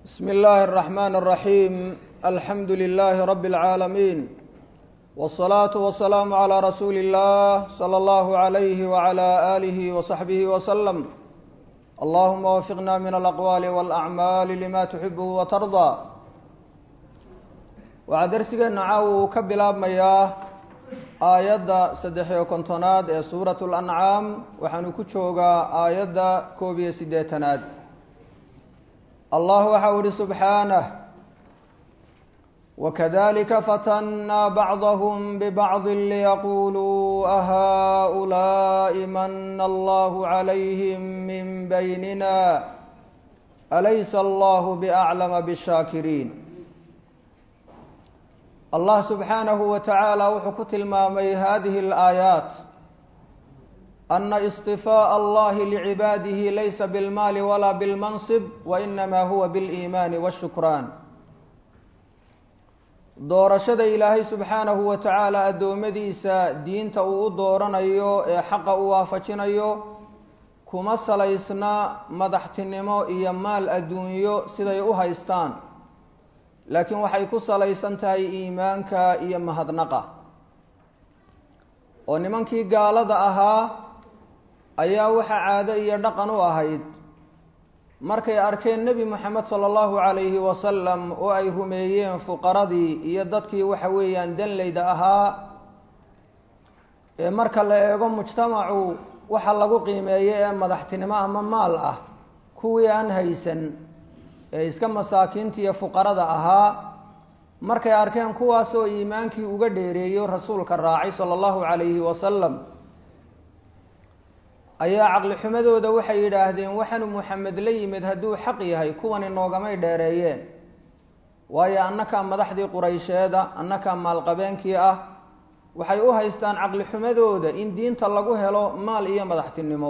بسم الله الرحمن الرحيم الحمد لله رب العالمين والصلاة والسلام على رسول الله صلى الله عليه وعلى آله وصحبه وسلم اللهم وفقنا من الأقوال والأعمال لما تحبه وترضى waxaa darsigeena caawa uu ka bilaabmayaa aayadda saddex iyo kontonaad ee suurat lancaam waxaanu ku joogaa aayadda koob iyo siddeetanaad allah waxa u ihi subxaanah wakadalika fatannaa bacdahum bibacdi liyaquluu ahaulaai mana allahu calayhim min baynina alaysa allahu biaclama bshaakiriin allah subxaanahu wa tacaala wuxuu ku tilmaamay hadihi alaayaat ana istifaaءa allahi licibaadihi laysa bilmaali walaa bilmansib wainama huwa biliimaani wاshukraan doorashada ilaahay subxaanahu wa tacaala addoommadiisa diinta uu u dooranayo ee xaqa u waafajinayo kuma salaysna madaxtinimo iyo maal adduunyo siday u haystaan laakiin waxay ku salaysan tahay iimaanka iyo mahadnaqa oo nimankii gaalada ahaa ayaa waxaa caado iyo dhaqan u ahayd markay arkeen nebi moxamed sala allahu calayhi wasalam oo ay rumeeyeen fuqaradii iyo dadkii waxa weeyaan danleyda ahaa ee marka la eego mujtamacu waxa lagu qiimeeyo ee madaxtinimo ama maal ah kuwii aan haysan ee iska masaakiinta iyo fuqarada ahaa markay arkeen kuwaasoo iimaankii uga dheereeyo rasuulka raacay sala allahu calayhi wasalam ayaa caqli xumadooda waxay yidhaahdeen waxaanu muxamed la yimid hadduu xaq yahay kuwani noogamay dheereeyeen waayo annakaa madaxdii quraysheeda annakaa maalqabeenkii ah waxay u haystaan caqli xumadooda in diinta lagu helo maal iyo madaxtinimo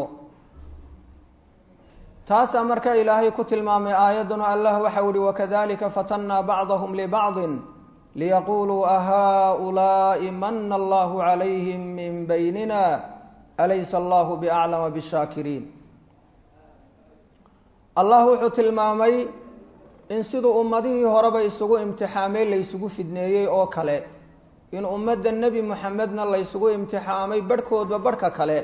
taasaa markaa ilaahay ku tilmaamay aayadduna allah waxau ihi wakadalika fatannaa bacdahum libacdin liyaquluu ahaulaai mana allahu calayhim min baynina alaysa allahu biaclama bishaakiriin allah wuxuu tilmaamay in siduu ummadihii horeba isugu imtixaamay laysugu fidneeyey oo kale in ummadda nebi moxamedna laysugu imtixaamay barhkoodba barhka kale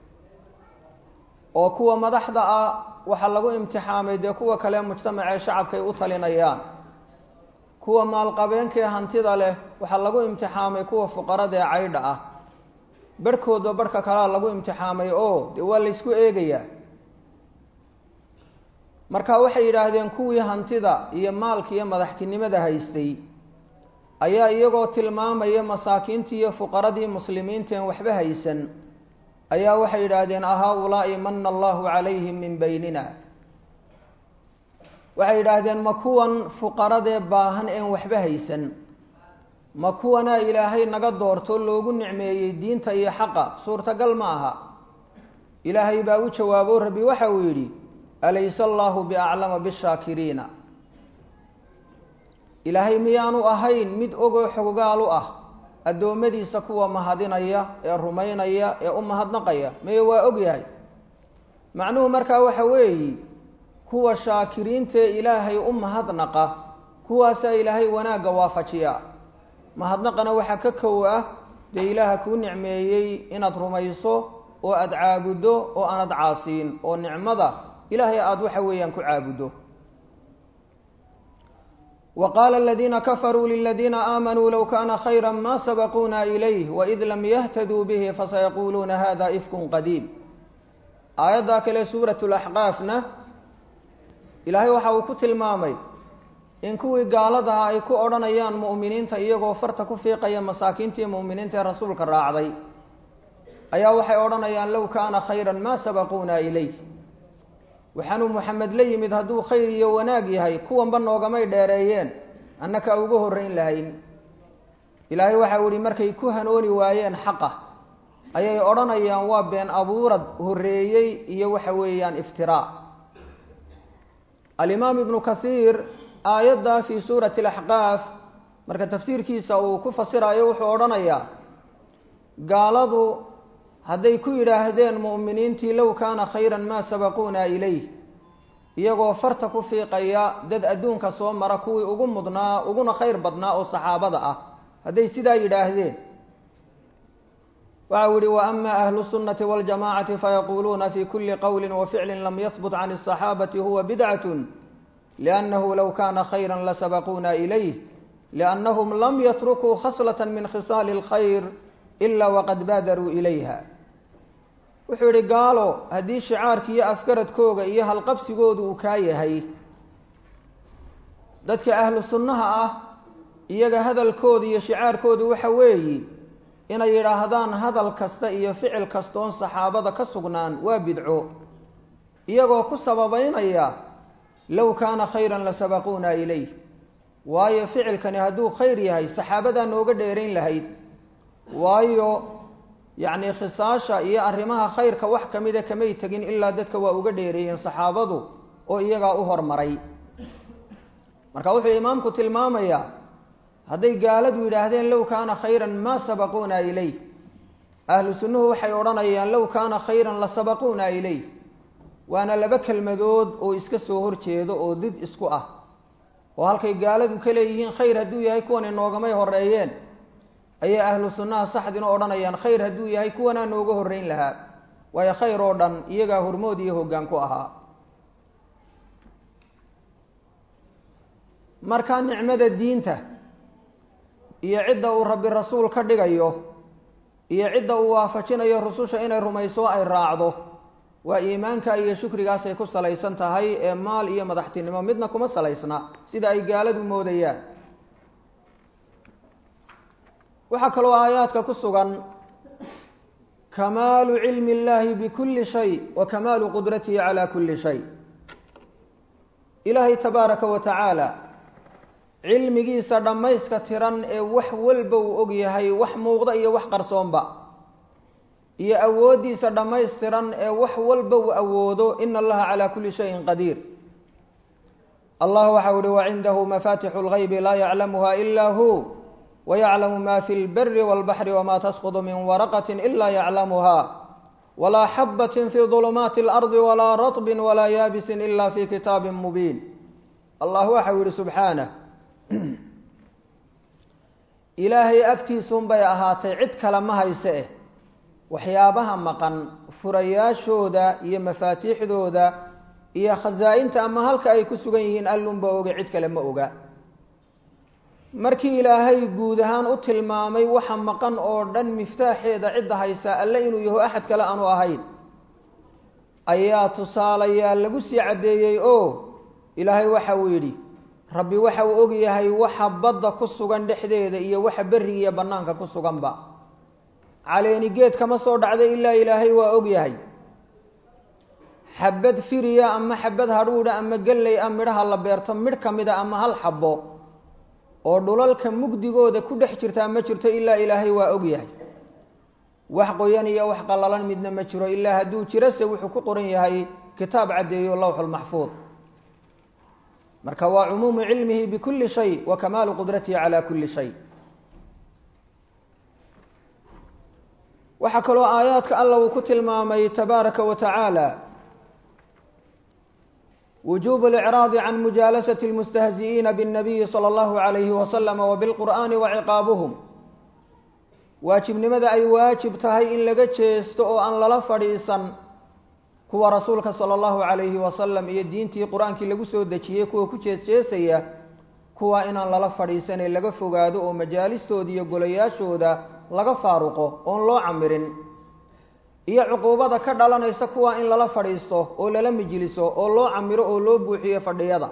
oo kuwa madaxda ah waxaa lagu imtixaamay dee kuwa kale mujtamacee shacabkay u talinayaan kuwa maalqabeenkaee hantida leh waxaa lagu imtixaamay kuwa fuqarada ee caydha ah barhkoodba barhka kalea lagu imtixaamay oo dee waa laysku eegayaa marka waxay yidhaahdeen kuwii hantida iyo maalka iyo madaxtinimada haystay ayaa iyagoo tilmaamaya masaakiintii iyo fuqaradii muslimiinteen waxba haysan ayaa waxay yidhaahdeen ahaa-ulaai mana allahu calayhim min baynina waxay yidhaahdeen ma kuwan fuqaradee baahan een waxba haysan ma kuwanaa ilaahay naga doorto loogu nicmeeyey diinta iyo xaqa suurtagal ma aha ilaahay baa u jawaabo rabbi waxa uu yidhi alaysa allahu biaclama bishaakiriina ilaahay miyaanu ahayn mid ogoo xogogaal u ah addoommadiisa kuwa mahadinaya ee rumaynaya ee u mahadnaqaya maye waa og yahay macnuhu markaa waxa weeyi kuwa shaakiriintaee ilaahay u mahadnaqa kuwaasaa ilaahay wanaagga waafajiya mahadnaqana waxaa ka kow ah dee ilaaha kuu nicmeeyey inaad rumayso oo aada caabuddo oo aanad caasiin oo nicmada ilaahay aada waxa weeyaan ku caabuddo وqاl الذيina kfrوا للذيina آmنوا low kana خيرا ma سبقوna إليه وإd lm yhtdوا bه fasaيquluuna hda إfk qdيم aayaddaa kale suuraة الأxqاafna ilaahay waxa uu ku tilmaamay in kuwii gaaladaha ay ku odhanayaan muؤminiinta iyagoo farta ku fiiqaya masaakiintii muؤminiinta ee rasuulka raacday ayaa waxay odhanayaan low kana خayrا ma سبقوna إليه waxaanuu moxamed la yimid hadduu khayr iyo wanaag yahay kuwanba noogamay dheereeyeen annaka uga horrayn lahayn ilaahay waxau ihi markay ku hanooni waayeen xaqa ayay odhanayaan waa been abuurad horreeyey iyo waxa weeyaan iftiraa alimaam ibnu kathiir aayadda fii suurati alaxqaaf marka tafsiirkiisa uu ku fasirayo wuxuu odhanayaa gaaladu hadday ku yidhaahdeen mu'miniintii low kaana khayran maa sabaquuna ilayh iyagoo farta ku fiiqaya dad adduunka soo mara kuwii ugu mudnaa uguna khayr badnaa oo saxaabada ah hadday sidaa yidhaahdeen waxa u yihi waama ahlu sunnati waljamacati fayaquuluuna fi kuli qowli waficli lam yahbut can الصaxaabati huwa bidcat liannahu low kana khayra lasabaquuna ilayh liannahum lam yatrukuu khaslaة min khisaali اlkhayr ila waqad baadaruu ilayha wuxuu yidhi gaalo haddii shicaarka iyo afgaradkooga iyo halqabsigoodu uu kaa yahay dadka ahlu sunnaha ah iyaga hadalkooda iyo shicaarkoodu waxa weeyi inay yidhaahdaan hadal kasta iyo ficil kastoon saxaabada ka sugnaan waa bidco iyagoo ku sababeynaya low kaana khayran lasabaquuna ilayh waayo ficilkani hadduu khayr yahay saxaabadaa nooga dheerayn lahayd waayo yacni khisaasha iyo arrimaha khayrka wax ka mida kamay tegin ilaa dadka waa uga dheereeyeen saxaabadu oo iyagaa u hormaray marka wuxuu imaamku tilmaamayaa hadday gaaladu yidhaahdeen low kaana khayran maa sabaquuna ilayh ahlu sunnuhu waxay odhanayaan low kaana khayran la sabaquuna ilayh waana laba kelmadood oo iska soo horjeedo oo did isku ah oo halkay gaaladu ka leeyihiin khayr hadduu yahay kuwan inoogamay horeeyeen ayay ahlu sunnaha saxdina odhanayaan khayr hadduu yahay kuwanaa nooga horreyn lahaa waayo khayr oo dhan iyagaa hormood iyo hoggaan ku ahaa markaa nicmada diinta iyo cidda uu rabbi rasuul ka dhigayo iyo cidda uu waafajinayo rususha inay rumayso ay raacdo waa iimaanka iyo shukrigaasay ku salaysan tahay ee maal iyo madaxtinimo midna kuma salaysna sida ay gaaladu moodayaan waxaa kaloo aayaadka ku sugan kamaalu cilmi اllahi bikulli shay wa kamaalu qudratihi calaa kulli shay ilaahay tabaaraka wa tacaala cilmigiisa dhammayska tiran ee wax walba uu og yahay wax muuqda iyo wax qarsoonba iyo awooddiisa dhammaystiran ee wax walba uu awoodo ina allaha calaa kulli shayin qadiir allah waxau uhi wacindahu mafatixu اlgaybi laa yaclamuha ila hu wyaclamu ma fi lberi wاlbaxri wma tasqط min waraqaة ila yaclamuha walaa xabaة fi ظulumaati اlarضi walaa raطbi walaa yaabisi ila fi kitaabi mubiin allah waxau yihi subxaanah ilaahay agtiisun bay ahaatay cid kale ma hayse eh waxyaabaha maqan furayaashooda iyo mafaatiixdooda iyo khasaa-inta ama halka ay ku sugan yihiin allunba oge cid kale ma oga markii ilaahay guud ahaan u tilmaamay waxa maqan oo dhan miftaaxeeda cidda haysaa alle inuu yaho axad kale aanu ahayn ayaa tusaalayaa lagu sii caddeeyey oo ilaahay waxa uu yidhi rabbi waxa uu og yahay waxa badda ku sugan dhexdeeda iyo waxa berriga iyo bannaanka ku suganba caleeni geed kama soo dhacda ilaa ilaahay waa og yahay xabad firiya ama xabad hadhuudha ama gelley a midhaha la beerto midh ka mida ama hal xabbo oo dhulalka mugdigooda ku dhex jirtaa ma jirto ilaa ilaahay waa og yahay wax qoyan iyo wax qallalan midna ma jiro ilaa hadduu jirose wuxuu ku qoran yahay kitaab caddeeyo lowxulmaxfuud marka waa cumuumu cilmihi bikulli shay wa kamaalu qudratihi calaa kulli shay waxaa kaloo aayaadka alla uu ku tilmaamay tabaaraka wa tacaala wujuub اlإcraadi can mujaalasati اlmustahzi'iina bالnabiyi salى اllahu عalayhi wasalam wabilqur'ani waciqaabuhum waajibnimada ay waajib tahay in laga jeesto oo aan lala fadhiisan kuwa rasuulka salى اllahu عalayhi wasalam iyo diintii qur-aankii lagu soo dejiyey kuwa ku jees-jeesaya kuwa inaan lala fadhiisanee laga fogaado oo majaalistooda iyo golayaashooda laga faaruqo oon loo camirin iyo cuquubada ka dhalanaysa kuwa in lala fadhiisto oo lala mijliso oo loo camiro oo loo buuxiyo fadhiyada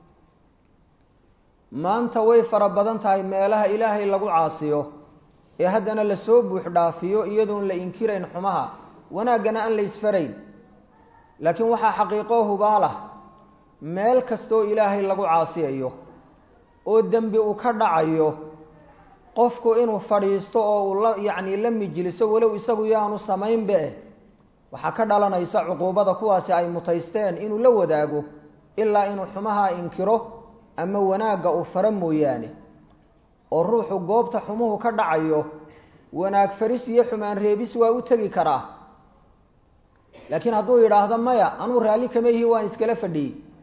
maanta way fara badan tahay meelaha ilaahay lagu caasiyo ee haddana lasoo buux dhaafiyo iyadoon la inkirayn xumaha wanaaggana aan la isfarayn laakiin waxaa xaqiiqoo hubaalah meel kastoo ilaahay lagu caasiyayo oo dembi uu ka dhacayo qofku inuu fadhiisto oo uu la yacni la mijliso walow isagu yaanu samaynba eh waxaa ka dhalanaysa cuquubada kuwaasi ay mutaysteen inuu la wadaago ilaa inuu xumaha inkiro ama wanaagga uu faro mooyaane oo ruuxu goobta xumuhu ka dhacayo wanaag faris iyo xumaan reebis waa u tegi karaa laakiin hadduu yidhaahdo maya anuu raalli kama yihi waan iskala fadhiyey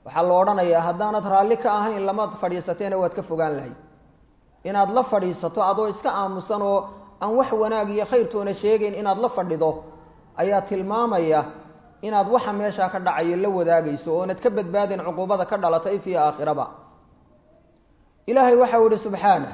waxaa la odhanayaa haddaanad raalli ka ahayn lamaad fadhiisateena waad ka fogaan lahayd inaad la fadhiisato adoo iska aamusan oo aan wax wanaag iyo khayrtoona sheegayn inaad la fadhido ayaa tilmaamaya inaad waxa meeshaa ka dhacayo la wadaagayso oonad ka badbaadin cuquubada ka dhalata if iyo aakhiraba ilaahay waxau ihi subxaanah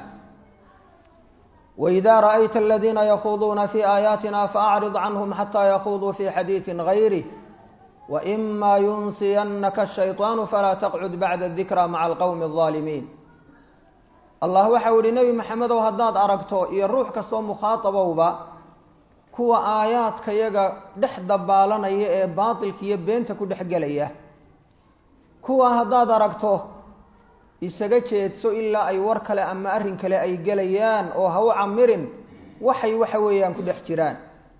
wإida raأyta اladiina yakhuduuna fi aayaatina faأcrid canhm xatى yakuduu fi xadiiثi غayrih وإma yunsiyanaka الshayطaan falaa taqcud bacda الdikra maca alqowmi الظaalimiin allah waxau ihi nebi maxamedow haddaad aragto iyo ruux kastoo mukhaaطabowba kuwa aayaadka yaga dhex dabaalanaya ee baatilka iyo beenta ku dhex gelaya kuwa haddaad aragto isaga jeedso ilaa ay war kale ama arrin kale ay gelayaan oo ha u camirin waxay waxa weeyaan ku dhex jiraan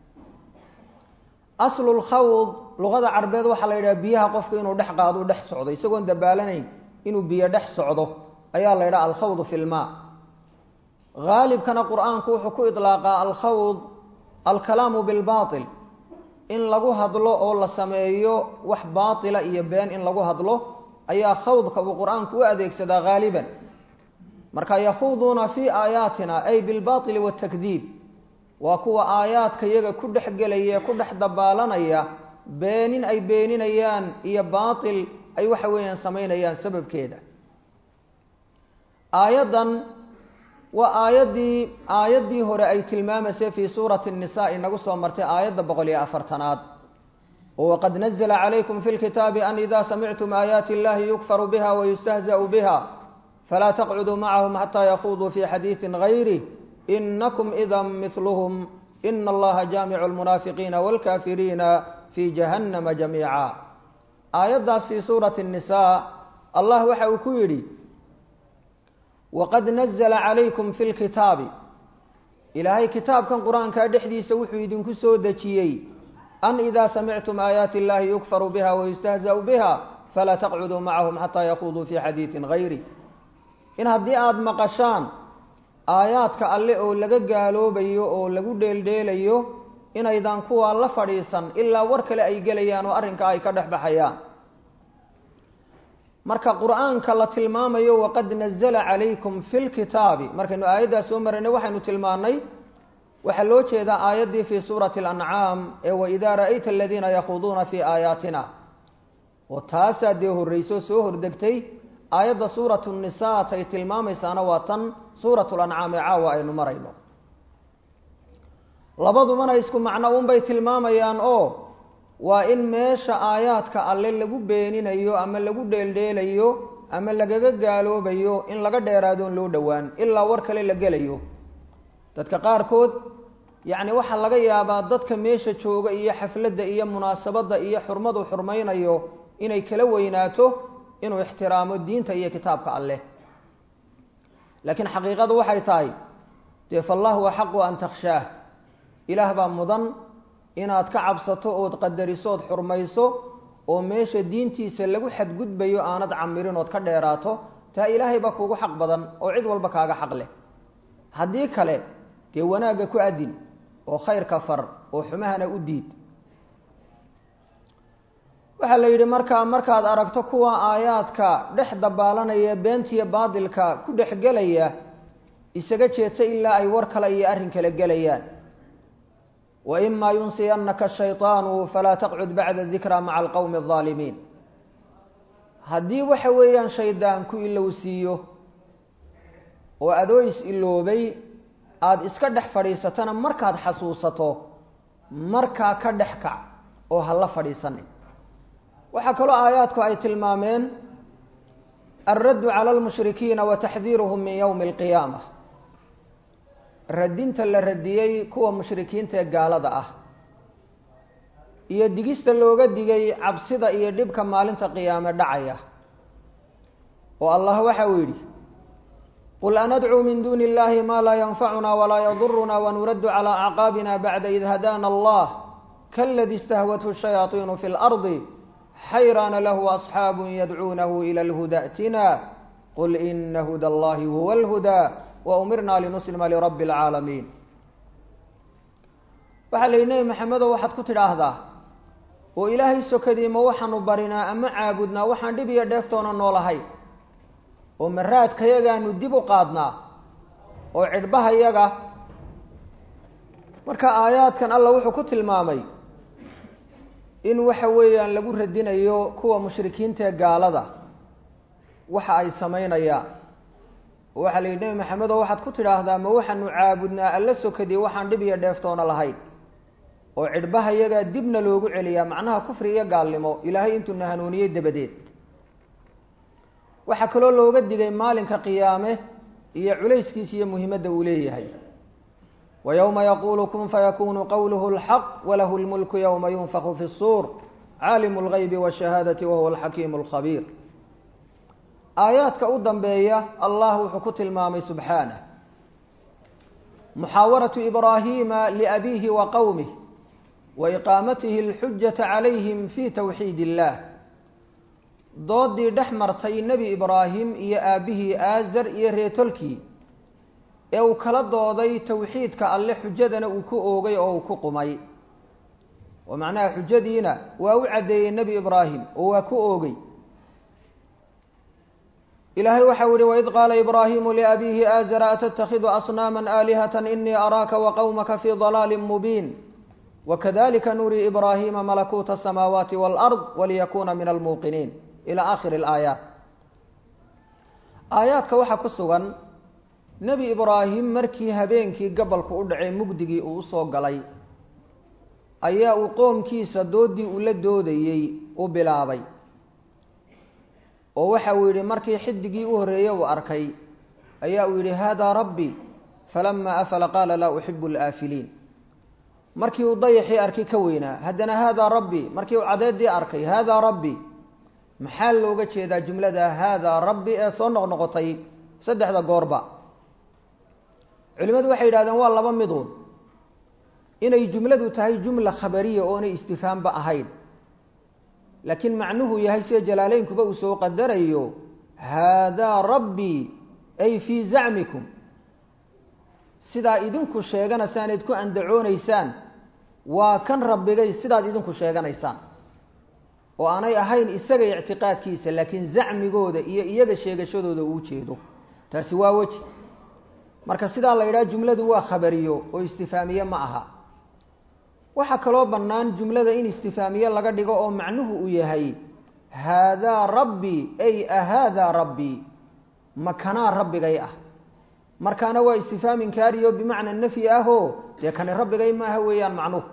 aslu lkhawd luqada carbeed waxaa la yidhaha biyaha qofka inuu dhex qaado u dhex socdo isagoon dabaalanayn inuu biyo dhex socdo ayaa la yidhaha alkhawdu fi lmaa haalibkana qur-aanku wuxuu ku idlaaqaa alkhawd alkalaamu bilbaatil in lagu hadlo oo la sameeyo wax baatila iyo been in lagu hadlo ayaa khawdka uu qur-aanku u adeegsadaa haaliban marka yakhuuduuna fii aayaatina ay bilbaili watakdiib waa kuwa aayaadka yaga ku dhex gelaya ku dhex dabaalanaya beenin ay beeninayaan iyo baatil ay waxa weeyaan samaynayaan sababkeeda aayaddan waa aayaddii aayaddii hore ay tilmaamaysay fii suurati nisa inagu soo martay aayadda boqol iyo afartanaad wqad nazla calaykum fi lkitaabi an ida samictum aayaati illahi yukfaru biha wayustahzau biha falaa taqcuduu macahum xataa yakhuduu fi xadiidi gayrih inakum ida miluhm ina allaha jaamicu lmunaafiqiina wاlkafiriina fi jahannama jamiica aayaddaas fii suurati nisa allah waxa uu ku yidhi waqad nazla calaykum fi lkitaabi ilaahay kitaabkan qur-aankaa dhexdiisa wuxuu idinku soo dejiyey an ida samictum aayaati illahi yukfaru biha wayustahzau biha falaa taqcuduu macahum xataa yakhuduu fi xadiidin gayri in haddii aada maqashaan aayaadka alle oo laga gaaloobayo oo lagu dheeldheelayo inaydaan kuwaa la fadhiisan ilaa war kale ay gelayaan oo arrinkaa ay ka dhex baxayaan marka qur-aanka la tilmaamayo waqad nazla calaykum fi lkitaabi markaynu aayaddaas soo maraynay waxaynu tilmaanay waxaa loo jeedaa aayaddii fii suurati alancaam ee waidaa ra'ayta aladiina yakhuduuna fii aayaatina oo taasaa dee horreyso soo hordegtay aayadda suuratu nisaa tay tilmaamaysaana waa tan suuratu lancaam ee caawa aynu marayno labadubana isku macno unbay tilmaamayaan oo waa in meesha aayaadka alle lagu beeninayo ama lagu dheeldheelayo ama lagaga gaaloobayo in laga dheeraadoon loo dhowaan ilaa war kale la gelayo dadka qaarkood yacni waxaa laga yaabaa dadka meesha jooga iyo xafladda iyo munaasabadda iyo xurmadu xurmaynayo inay kala weynaato inuu ixtiraamo diinta iyo kitaabka alleh laakiin xaqiiqadu waxay tahay dee fallahu axaqu an takhshaah ilaah baa mudan inaad ka cabsato ood qadarisood xurmayso oo meesha diintiisa lagu xadgudbayo aanad camirin ood ka dheeraato taa ilaahay baa kuugu xaq badan oo cid walba kaaga xaq leh haddii kale dee wanaagga ku adin oo khayrka far oo xumahana u diid waxaa la yidhi markaa markaad aragto kuwa aayaadka dhex dabaalanaya beentiya baadilka ku dhex gelaya isaga jeedsa ilaa ay war kale iyo arrin kale gelayaan wa imaa yunsiyanaka shayطaanu falaa taqcud bacda dikra maca alqowmi الظaalimiin haddii waxa weeyaan shaydaan ku ilowsiiyo oo adoo is iloobay aada iska dhex fadhiisatana markaad xasuusato markaa ka dhex kac oo ha la fadhiisanin waxaa kaloo aayaadku ay tilmaameen alraddu cala almushrikiina wa taxdiiruhum min yowmi alqiyaama radinta la radiyey kuwa mushrikiinta ee gaalada ah iyo digista looga digay cabsida iyo dhibka maalinta qiyaame dhacaya oo allah waxa uu yidhi qul anadcuu min duuni illahi ma laa yanfacuna walaa yaduruna wanuraddu calaa acqaabina bacda id hadaana allah kaladi istahwathu shayaaiinu fi lardi xayraana lahu asxaabu yadcuunahu ila lhuda atina qul ina huda allahi huwa alhudaa waumirna linuslima lirabbi alcaalamiin waxaa la yidhi nebi maxamedow waxaad ku tidhaahdaa oo ilaahay sokadii ma waxaanu barinaa ama caabudnaa waxaan dhib iyo dheeftoona noolahay oo maraadkayagaanu dib u qaadnaa oo cidhbahayaga marka aayaadkan alla wuxuu ku tilmaamay in waxa weeyaan lagu radinayo kuwa mushrikiinta ee gaalada waxa ay samaynayaan oo waxaa la yidhi nebi maxamedo waxaad ku tidhaahdaa ma waxaanu caabudnaa alla sokadii waxaan dhib iyo dheeftoona lahayn oo cidhbahayagaa dibna loogu celiyaa macnaha kufri iyo gaalnimo ilaahay intuuna hanuuniyey dabadeed waxaa kaloo looga digay maalinka qiyaame iyo culayskiisa iyo muhiimadda uu leeyahay wa yowma yaquulu kun fayakunu qowluhu lxaq walahu lmulku yowma yunfaku fi suur caalimu lgaybi washahaadati wahuwa alxakiimu alkhabiir aayaadka u dambeeya allah wuxuu ku tilmaamay subxaanah muxaawaratu ibraahiima liabiihi wa qowmih wa iqaamatihi alxujata calayhim fi towxiid illah doodii dhex martay nebi ibraahim iyo aabbihii aazar iyo reetolkii ee uu kala dooday towxiidka alle xujadana uu ku oogay oo uu ku qumay oo macnaha xujadiina waa u caddeeyey nebi ibraahim oo waa ku oogay ilaahay waxau yihi waid qaala ibraahimu liabiihi aazara atattakhidu asnaama aalihata inii araaka waqowmaka fii dalaalin mubiin wakadalika nurii ibraahima malakuuta asamaawaati waalard waliyakuna min almuuqiniin ilaa aakhiri alaayaat aayaadka waxaa ku sugan nebi ibraahim markii habeenkii gabalku u dhacay mugdigii uu usoo galay ayaa uu qoomkiisa doodii uu la doodayey u bilaabay oo waxa uu yidhi markii xidigii u horreeyey uu arkay ayaa uu yidhi haadaa rabbi falama afala qaala laa uxibu alaafiliin markii uu dayaxii arkay ka weynaa haddana haadaa rabbi markii uu cadeedii arkay haadaa rabbi maxaa looga jeedaa jumlada haadaa rabbi ee soo noqnoqotay saddexda goorba culimadu waxay yidhahdeen waa laba miduun inay jumladu tahay jumla khabariya oonay istifhaamba ahayn laakiin macnuhu yahay sida jalaaleynkuba uu soo qadarayo haadaa rabbii ay fii zacmikum sidaa idinku sheeganaysaanayd ku andacoonaysaan waa kan rabbigay sidaad idinku sheeganaysaan oo aanay ahayn isaga ictiqaadkiisa laakiin zacmigooda iyo iyaga sheegashadooda uu jeedo taasi waa weji marka sidaa la yidhaha jumladu waa khabariyo oo istifaamiye ma aha waxaa kaloo bannaan jumlada in istifaamiye laga dhigo oo macnuhu uu yahay haadaa rabbii ay ahaadaa rabbii makanaa rabbigay ah markaana waa istifhaam inkaariyo bimacna nafyi ahoo dee kani rabbigay maaha weeyaan macnuhu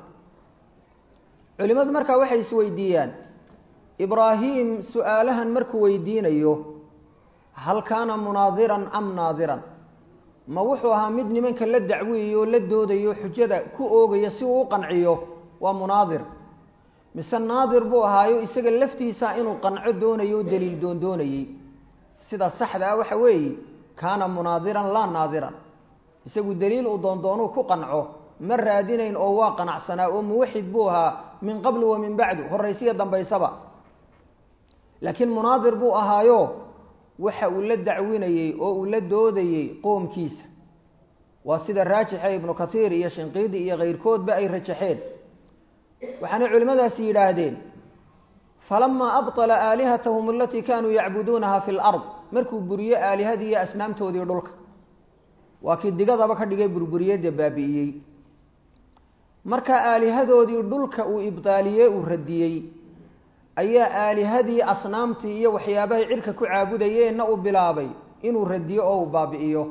culimadu markaa waxay isweydiiyaan ibraahim su-aalahan markuu weydiinayo hal kaana munaadiran am naadiran ma wuxuu ahaa mid nimanka la dacwiyayo la doodayo xujada ku oogaya si uu u qanciyo waa munaadir mise naadir buu ahaayo isaga laftiisa inuu qanco doonayo o daliil doondoonayey sida saxda ah waxa weeye kaana munaadiran laa naadiran isagu daliil uu doondoonuu ku qanco ma raadinayn oo waa qanacsanaa oo muwaxid buu ahaa min qablu wa min bacdu horaysiya dambaysaba laakiin munaadir buu ahaayo waxa uu la dacwinayey oo uu la doodayey qoomkiisa waa sida raajixe ibnu kathiir iyo shinqiidi iyo keyrkoodba ay rajaxeen waxaanay culimmadaasi yidhaahdeen falamaa abطala aalihatahum alatii kaanuu yacbuduunaha fi lard markuu buriye aalihadii iyo asnaamtoodii dhulka waa kii digadaba ka dhigay burburiyadda baabi'iyey marka aalihadoodii dhulka uu ibdaaliyey uu radiyey ayaa aalihadii asnaamtii iyo waxyaabahay cirka ku caabudayeenna uu bilaabay inuu radiyo oo uu baabi'iyo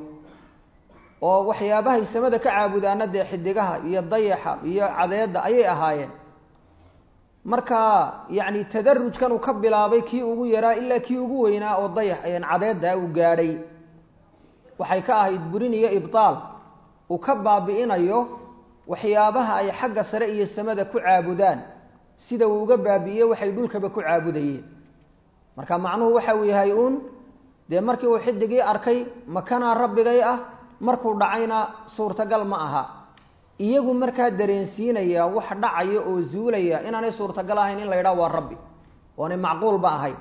oo waxyaabahay samada ka caabudaana dee xidigaha iyo dayaxa iyo cadeedda ayay ahaayeen marka yacni tadarujkan uu ka bilaabay kii ugu yaraa ilaa kii ugu weynaa oo dayax cadeedda uu gaadhay waxay ka ahayd burin iyo ibtaal uu ka baabi'inayo waxyaabaha ay xagga sare iyo samada ku caabudaan sida uu uga baabi'iyey waxay dhulkaba ku caabudayeen marka macnuhu waxa uu yahay uun dee markii uu xidigii arkay makanaa rabbigay ah markuu dhacayna suurtagal ma aha iyagu markaa dareensiinaya wax dhacaya oo zuulaya inaanay suurtagal ahayn in la yidhaha waa rabbi oonay macquulba ahayn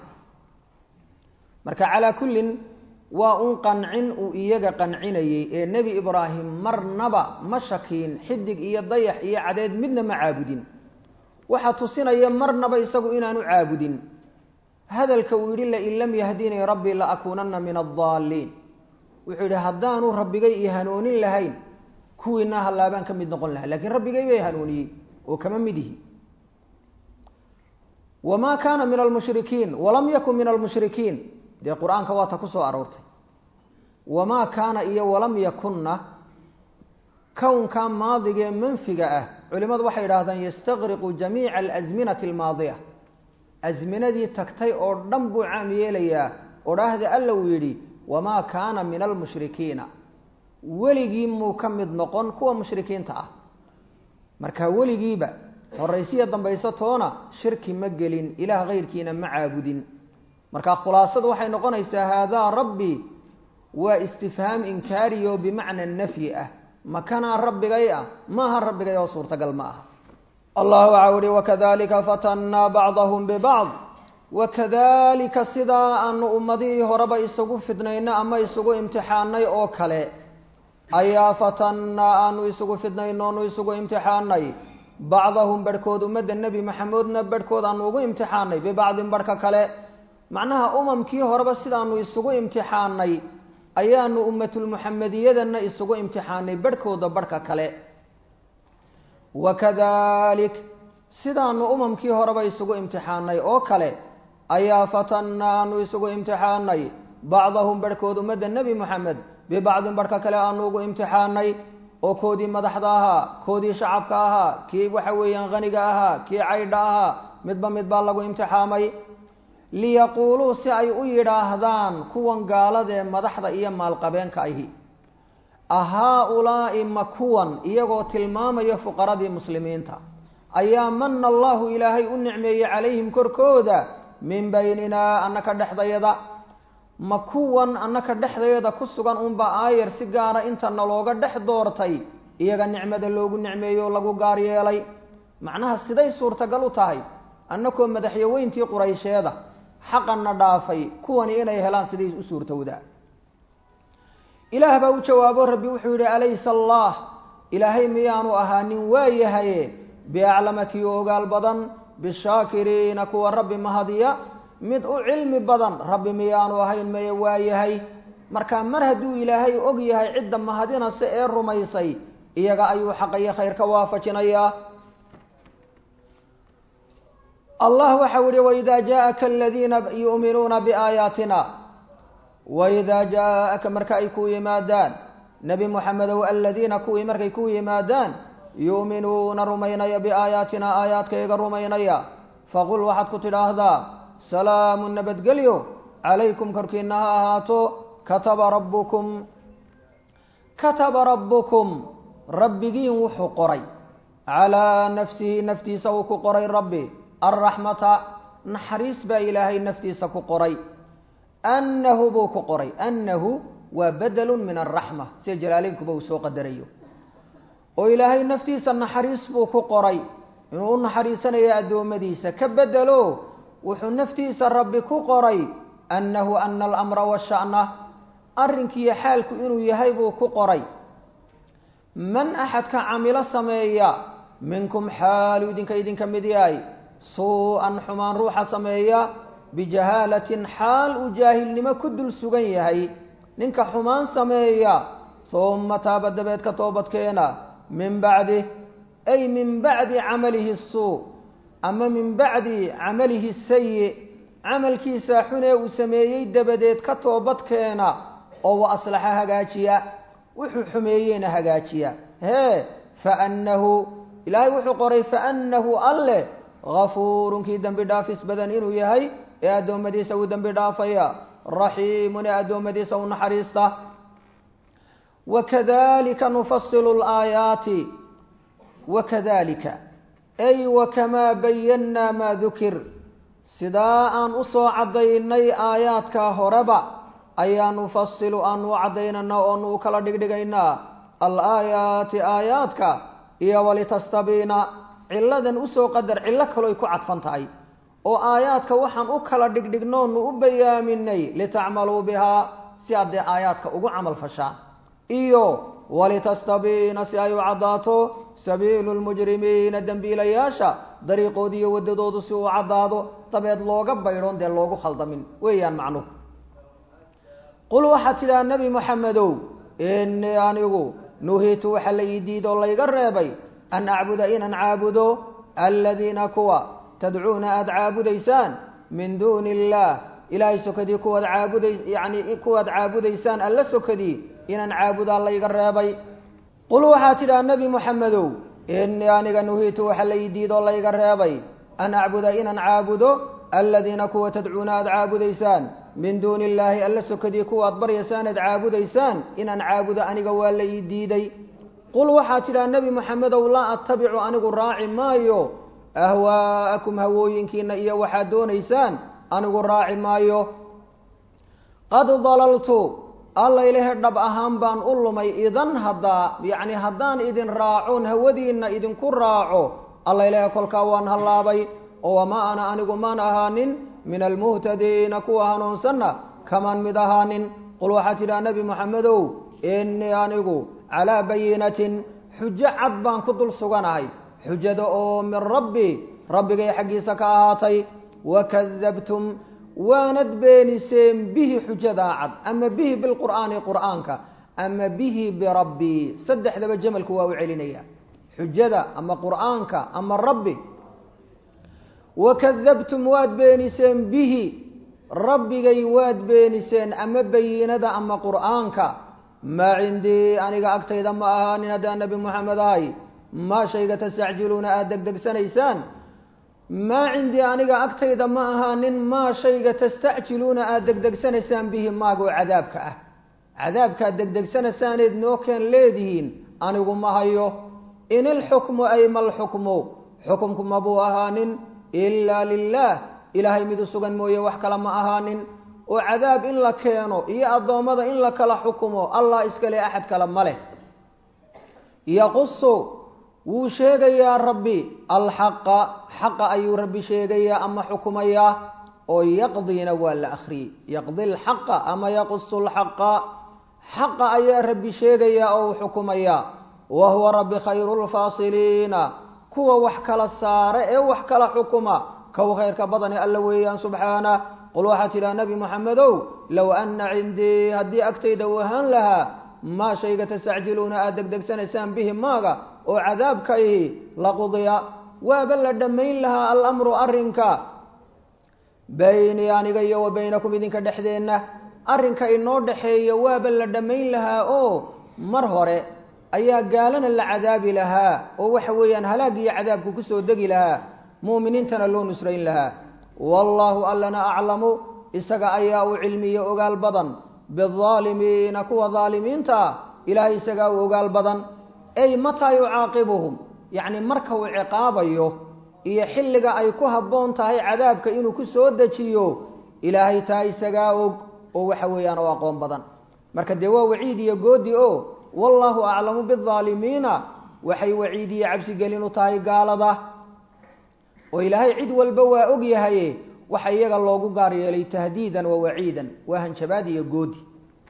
marka calaa kullin waa un qancin uu iyaga qancinayey ee nebi ibraahim marnaba ma shakiin xidig iyo dayax iyo cadeed midna ma caabudin waxaa tusinaya marnaba isagu inaanu caabudin hadalka uu yidhi lain lam yahdinii rabbii la akuunanna min addaaliin wuxuu yidhi haddaanu rabbigay io hanuunin lahayn kuwiinaa hallaabaan ka mid noqon lahaa lakiin rabbigay bay hanuuniyey oo kama mid ihi wamaa kaana min almushrikiin walam yakun min almushrikiin dee qur-aanka waa ta ku soo aroortay wamaa kaana iyo walam yakunna kownka maadiga ee manfiga ah culimadu waxay idhaahdaan yastaqriqu jamiica alasminati almaadiya asminadii tagtay oo dhan buu caam yeelayaa odhaahda alla uu yidhi wamaa kaana min almushrikiina weligii muu ka mid noqon kuwa mushrikiinta ah marka weligiiba horaysiya dambayso toona shirki ma gelin ilaah kayrkiina ma caabudin marka khulaasadu waxay noqonaysaa haadaa rabbi waa istifhaam inkaariyo bimacna nafyi ah makanaa rabbigay ah maaha rabbigay oo suurtagal ma aha allah waxa uhi wakadalika fatannaa bacdahum bibacd wakadalika sidaa aanu ummadihii horeba isugu fidnayno ama isugu imtixaanay oo kale ayaa fatannaa aanu isugu fidnayno onu isugu imtixaanay bacdahum barhkood ummadda nebi maxamedna barhkood aanu ugu imtixaanay bibacdin barhka kale macnaha umamkii horeba sidaanu isugu imtixaanay ayaanu ummatulmuxamediyadana isugu imtixaanay barhkooda barhka kale wakadalik sidaanu umamkii horeba isugu imtixaanay oo kale ayaa fatannaa aanu isugu imtixaanay bacdahum barhkood ummadda nebi moxamed bibacdin barhka kale aanu ugu imtixaanay oo koodii madaxda ahaa koodii shacabka ahaa kii waxa weeyaan haniga ahaa kii caydha ahaa midba mid baa lagu imtixaamay liyaquuluu si ay u yidhaahdaan kuwan gaaladee madaxda iyo maalqabeenka ahi ahaa-ulaa'i ma kuwan iyagoo tilmaamaya fuqaradii muslimiinta ayaa mana allahu ilaahay u nicmeeyey calayhim korkooda min bayninaa annaka dhexdayada ma kuwan annaka dhexdayada ku sugan unba aayar si gaara inta nalooga dhex doortay iyaga nicmada loogu nicmeeyo oo lagu gaar yeelay macnaha siday suurtagal u tahay annakoo madaxyaweyntii quraysheeda xaqanna dhaafay kuwani inay helaan siday u suurtowdaa ilaah baa u jawaabo rabbi wuxuu yidhi alaysa allah ilaahay miyaanu ahaanin waayahaye biaclama kii ogaal badan bishaakiriina kuwa rabbi mahadiya mid u cilmi badan rabbi miyaanu ahayn maye waayahay marka mar hadduu ilaahay og yahay cidda mahadinase ee rumaysay iyaga ayuu xaqayo khayr ka waafajinayaa allah waxau yihi waidaa jaaaka aladiina yu'minuuna biaayaatina waidaa jaaaka marka ay ku yimaadaan nebi moxamedow aladiina kuwii markay ku yimaadaan yu'minuuna rumaynaya biaayaatina aayaadkayga rumaynaya faqul waxaad ku tidhaahdaa salaamu nabadgelyo calaykum korkiina ha ahaato kataba rabbukum kataba rabbukum rabbigiin wuxuu qoray calaa nafsihi naftiisa uu ku qoray rabbi alraxmata naxariis baa ilaahay naftiisa ku qoray annahu buu ku qoray annahu waa bedelun min alraxma sida jalaaleynkuba uu soo qadarayo oo ilaahay naftiisa naxariis buu ku qoray inuu u naxariisanayo addoommadiisa ka bedelo wuxuu naftiisa rabbi ku qoray annahu ana alamra washa'na arrinkiiyo xaalku inuu yahay buu ku qoray man axadka camilo sameeya minkum xaalu idinka idinka mid yahay suu-an xumaan ruuxa sameeya bijahaalatin xaal uu jaahilnimo ku dul sugan yahay ninka xumaan sameeya uma taaba dabeed ka toobadkeena min bacdi ay min bacdi camalihi suu ama min bacdi camalihi sayi camalkiisa xunee uu sameeyey dabadeed ka toobadkeena oo wa aslaxa hagaajiya wuxuu xumeeyeyna hagaajiya hee faannahu ilaahay wuxuu qoray faannahu alleh gafuurunkii dembi dhaafis badan inuu yahay ee addoommadiisa uu dembi dhaafaya raxiimun ee addoommadiisa u naxariista wakadalika nufasilu laayaati wakadalika ay wakamaa bayannaa maa dukir sidaa aan usoo caddaynay aayaadka horeba ayaa nufasilu aanu u caddaynana oonu u kala dhigdhigaynaa alaayaati aayaadka iyo walitastabiina ciladan usoo qadar cillo kaloy ku cadfan tahay oo aayaadka waxaan u kala dhigdhignoonu u bayaaminay litacmaluu bihaa si aad dee aayaadka ugu camal fashaan iyo walitastabiina si ay u caddaato sabiilu lmujrimiina dembiilayaasha dariiqooda iyo waddadoodu si uu caddaado dabeed looga baydhoon dee loogu khaldamin weeyaan macnuhu qul waxaad tidhaha nebi moxamedow innii anigu nuhiitu waxa la ii diidoo layga reebay an acbuda inaan caabudo aladiina kuwa tadcuuna aada caabudaysaan min duuni illaah ilaahay sokadii kuwaad caabuday yacni kuwaad caabudaysaan alla sokadii inaan caabudaa layga reebay qul waxaad tidhaha nebi moxamedow innii aniga nuhiitu waxa la ii diidoo layga reebay an acbuda inaan caabudo aladiina kuwa tadcuuna aada caabudaysaan min duuni illaahi alla sokadii kuwaad baryaysaan aad caabudaysaan inaan caabudo aniga waa la ii diiday qul waxaad tidhaha nebi moxamedow laa attabicu anigu raaci maayo ahwaa'akum hawooyinkiina iyo waxaad doonaysaan anigu raaci maayo qad dalaltu alla ilahe dhab ahaan baan u lumay idan haddaa yacni haddaan idin raacoon hawadiinna idinku raaco alla ilahe kolkaa waan hallaabay oo wamaa ana anigu maan ahaanin min almuhtadiina kuwa hanuunsanna kamaan mid ahaanin qul waxaad tidhaha nebi moxamedow innii anigu calaa bayinatin xujo cad baan ku dul suganahay xujada oo min rabbi rabbigay xaggiisa ka ahaatay wakadabtum waanad beeniseen bihi xujadaa cad ama bihi bilqur'aani qur'aanka ama bihi birabbii saddexdaba jamalku waa u celinaya xujada ama qur'aanka ama rabbi wakadabtum waad beeniseen bihi rabbigay waad beeniseen ama bayinada ama qur'aanka maa cindii aniga agtayda ma ahaanin haddaan nebi moxamed ahay maa shayga tastacjiluuna aada degdegsanaysaan maa cindii aniga agtayda ma ahaanin maa shayga tastacjiluuna aada degdegsanaysaan bihi maagoo cadaabka ah cadaabkaad degdegsanaysaanayd noo keen leedihiin anigu ma hayo in ilxukmu ay malxukmu xukumku mabuu ahaanin ilaa lilaah ilaahay mid u sugan mooye wax kale ma ahaanin oo cadaab in la keeno iyo addoommada in la kala xukumo allah iskale axad kale ma leh yaqusu wuu sheegayaa rabbi alxaqa xaqa ayuu rabbi sheegayaa ama xukumayaa oo yaqdiina waa la akhriyey yaqdi lxaqa ama yaqusu lxaqa xaqa ayaa rabbi sheegayaa oo uu xukumayaa wa huwa rabbi khayru lfaasiliina kuwa wax kala saare ee wax kala xukuma kow khayrka badani alla weeyaan subxaana qul waxaad tidhaha nebi moxamedow low ana cindii haddii agtayda uu ahaan lahaa maa shayga tastacjiluuna aada degdegsanaysaan bihi maaga oo cadaabka ihi laqudiya waaba la dhammayn lahaa alamru arrinka baynii aniga iyo wa baynakum idinka dhexdeenna arrinka inoo dhexeeya waaba la dhammayn lahaa oo mar hore ayaa gaalana la cadaabi lahaa oo waxa weeyaan halaag iyo cadaabku kusoo degi lahaa mu'miniintana loo nusrayn lahaa wallaahu allana aclamu isaga ayaa u cilmiyo ogaal badan biaalimiina kuwa daalimiinta ah ilaahay isagaa u ogaal badan ey mataa yucaaqibuhum yacni marka uu ciqaabayo iyo xilliga ay ku habboon tahay cadaabka inuu ku soo dejiyo ilaahay taa isagaa og oo waxa weeyaan oo aqoon badan marka dee waa waciid iyo goodi o wallaahu aclamu biaalimiina waxay waciid iyo cabsigelin u tahay gaalada oo ilaahay cid walba waa og yahaye waxa iyaga loogu gaar yeelay tahdiidan wa waciidan waa hanjabaad iyo goodi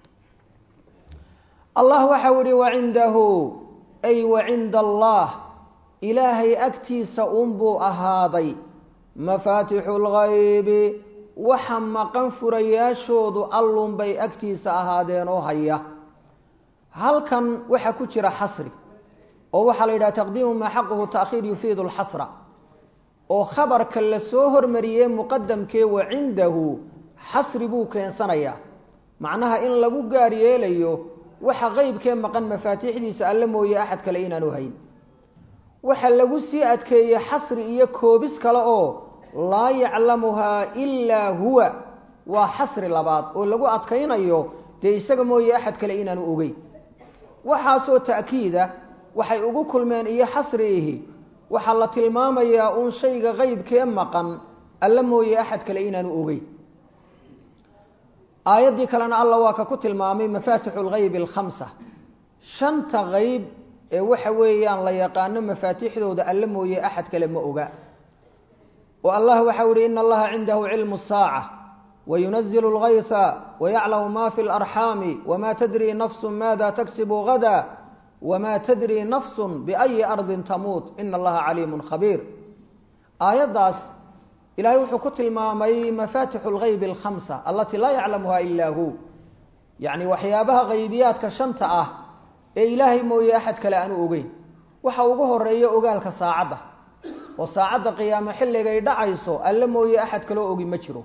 allah waxau ihi wacindahu ay wacinda allah ilaahay agtiisa unbuu ahaaday mafaatixu lgaybi waxa maqan furayaashoodu allunbay agtiisa ahaadeen oo haya halkan waxaa ku jira xasri oo waxaa la yidhaha taqdiimu maa xaquhu taakhiir yufiidu lxasra oo khabarka la soo hormariyey muqadamkee wa cindahu xasri buu keensanayaa macnaha in lagu gaar yeelayo waxa qeybkee maqan mafaatiixdiisa alle mooye axad kale inaanu hayn waxa lagu sii adkeeyey xasri iyo koobis kale oo laa yaclamuhaa ilaa huwa waa xasri labaad oo lagu adkaynayo dee isaga mooye axad kale inaanu ogeyn waxaasoo ta'kiida waxay ugu kulmeen iyo xasriihi waxaa la tilmaamayaa uun shayga qeybkee maqan alla mooye axad kale inaanu ogeyn aayaddii kalena alla waa ka ku tilmaamay mafaatixu lgaybi alkhamsa shanta qeyb ee waxa weeyaan la yaqaano mafaatixdooda alle mooye axad kale ma oga oo allah waxau ihi ina allaha cindahu cilmu saaca wayunazilu اlgaysa wayaclamu ma fi اlarxaami wma tadri nafsu maada taksibu gada wma tadri nafsu biأyi ardi tamuut ina allaha caliimu khabiir aayaddaas ilaahay wuxuu ku tilmaamay mafatixu lgayb alkhamsa alatii laa yaclamuha ilaa hu yacni waxyaabaha haybiyaadka shanta ah ee ilaahay mooye axad kale aanu ogeyn waxa ugu horeeya ogaalka saacadda oo saacadda qiyaamo xilligay dhacayso alle mooye axad kaloo ogi ma jiro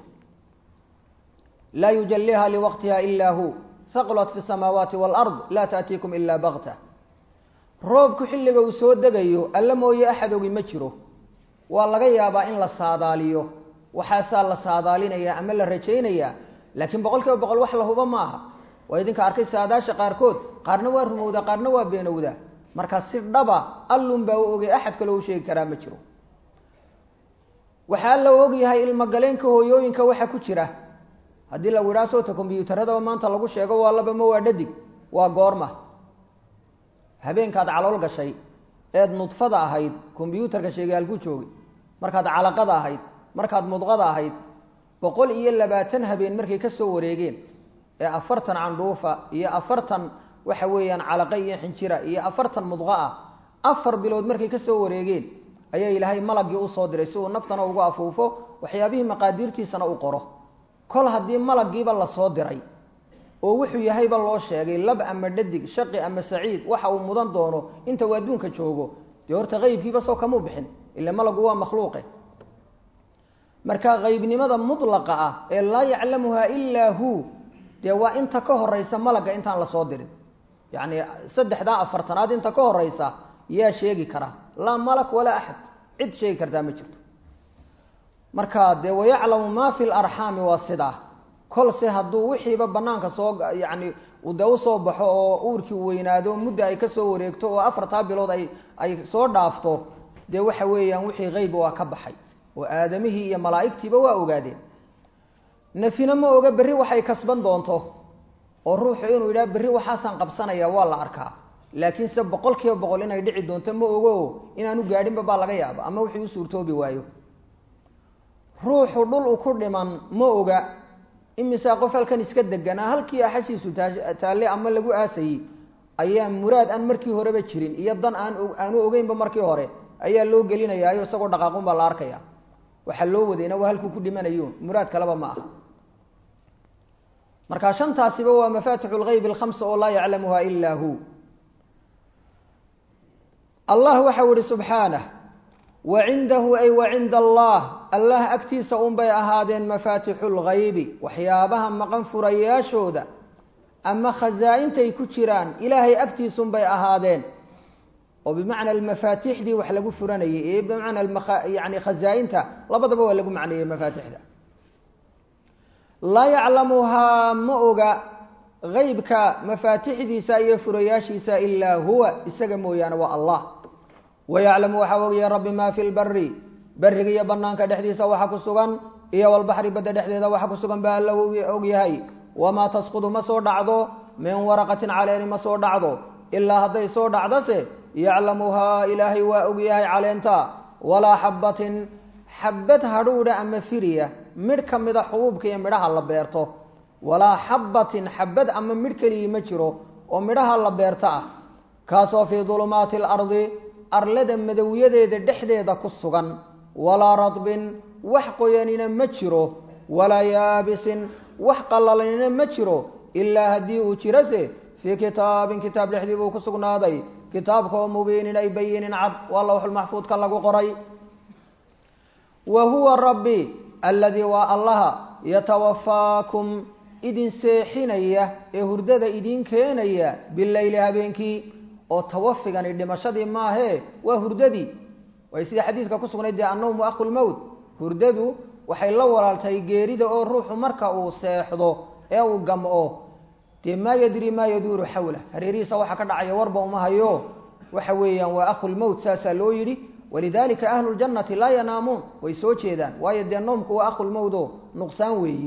laa yujaliha liwaqtiha ila hu haqlat fi samaawaati waalard laa taatiikum ila bakta roobku xilliga uu soo degayo alle mooye axad ogi ma jiro waa laga yaabaa in la saadaaliyo waxaasaa la saadaalinayaa ama la rajaynayaa laakiin boqol kiiba boqol wax la hubo ma aha waa idinka arkay saadaasha qaarkood qaarna waa rumowdaa qaarna waa beenowdaa markaa si dhaba allun baa u ogay axad kaloo u sheegi karaa ma jiro waxaa la ogyahay ilmogaleenka hooyooyinka waxa ku jira haddii lagu idhaha soota kombyuutaradaba maanta lagu sheego waa laba ma waa dhadig waa goorma habeenkaad calool gashay eed nudfada ahayd kombyuutarka sheegay halku joogay markaad calaqada ahayd markaad mudqada ahayd boqol iyo labaatan habeen markay ka soo wareegeen ee afartan candhuufa iyo afartan waxa weeyaan calaqa iyo xinjira iyo afartan mudqa ah afar bilood markay ka soo wareegeen ayaa ilaahay malagii usoo diray si uu naftana ugu afuufo waxyaabihii maqaadiirtiisana u qoro kol haddii malagiiba lasoo diray oo wuxuu yahayba loo sheegay lab ama dhadig shaqi ama saciid waxa uu mudan doono inta uu adduunka joogo dee horta qeybkiiba soo kamuu bixin ila malagu waa makhluuqe marka qeybnimada mutlaqa ah ee laa yaclamuha ilaa hu dee waa inta ka horeysa malagga intaan lasoo dirin yacni saddexdaa afartanaad inta ka horeysa yaa sheegi kara laa malak walaa axad cid sheegi kartaa ma jirto marka dee wayaclamu maa fi larxaami waa sidaa kolse hadduu wixiiba banaanka soo yacni de usoo baxo oo uurkii weynaado mudda ay kasoo wareegto oo afartaa bilood ay ay soo dhaafto dee waxa weeyaan wixii qeyba waa ka baxay oo aadamihii iyo malaa'igtiiba waa ogaadeen nafina ma oga berri waxay kasban doonto oo ruuxu inuu yidhaha berri waxaasaan qabsanaya waa la arkaa laakiin se boqol kiiba boqol inay dhici doonto ma ogo inaanu gaadhinba baa laga yaaba ama wixii u suurtoobi waayo ruuxu dhul u ku dhiman ma oga imisaa qof halkan iska deganaa halkii axashiisu taalle ama lagu aasayey ayaa muraad aan markii horeba jirin iyo dan aan aanu ogeynba markii hore ayaa loo gelinayaayo isagoo dhaqaaqun baa la arkaya waxaa loo wadayna waa halkuu ku dhimanayo muraad kaleba ma aha marka shantaasiba waa mafatixu lgeyb alkhamsa oo laa yaclamuha ilaa hu allah waxau ihi subxaanah wa cindahu ay wa cinda allah allah agtiisa unbay ahaadeen mafaatixu lgaybi waxyaabaha maqan furayaashooda ama khasaa-intay ku jiraan ilaahay agtiisunbay ahaadeen oo bimacna almafaatixdii wax lagu furanayay ee bimacna yani khasaa-inta labadaba waa lagu macneeyey mafaatixda laa yaclamuhaa ma oga qeybka mafaatixdiisa iyo furayaashiisa ilaa huwa isaga mooyaane waa allah wayaclamu waxaa ogaya rabbi maa fi lbari beriga iyo banaanka dhexdiisa waxa ku sugan iyo walbaxri badda dhexdeeda waxa ku sugan baa alla ogyahay wamaa tasqudu ma soo dhacdo min waraqatin caleeni ma soo dhacdo ilaa hadday soo dhacdose yaclamuhaa ilaahay waa ogyahay caleenta walaa xabbatin xabad hadhuudha ama firiya midh ka mida xubuubka iyo midhaha la beerto walaa xabbatin xabad ama midh keligii ma jiro oo midhaha la beerto ah kaasoo fii dulumaati alardi arlada madowyadeeda dhexdeeda ku sugan walaa radbin wax qoyanina ma jiro walaa yaabisin wax qallalanina ma jiro ilaa haddii uu jirase fii kitaabin kitaab dhexdii buu ku sugnaaday kitaabka oo mubiinin ay bayinin cad waa lawxulmaxfuudka lagu qoray wa huwa rabbi alladii waa allaha yatawafaakum idin seexinaya ee hurdada idin keenaya bileyli habeenkii oo tawafigani dhimashadii maahee waa hurdadii way sida xadiidka ku sugnayd dee annawmu akhu lmowt hurdadu waxay la walaaltahay geerida oo ruuxu marka uu seexdo ee uu gam'o dee maa yadri maa yaduuru xawla hareerihiisa waxa ka dhacaya warba uma hayo waxa weeyaan waa akhulmowt saasaa loo yidhi walidalika ahlu ljannati laa yanaamuun way soo jeedaan waayo dee noomku waa akhulmowt oo nuqsaan weeyi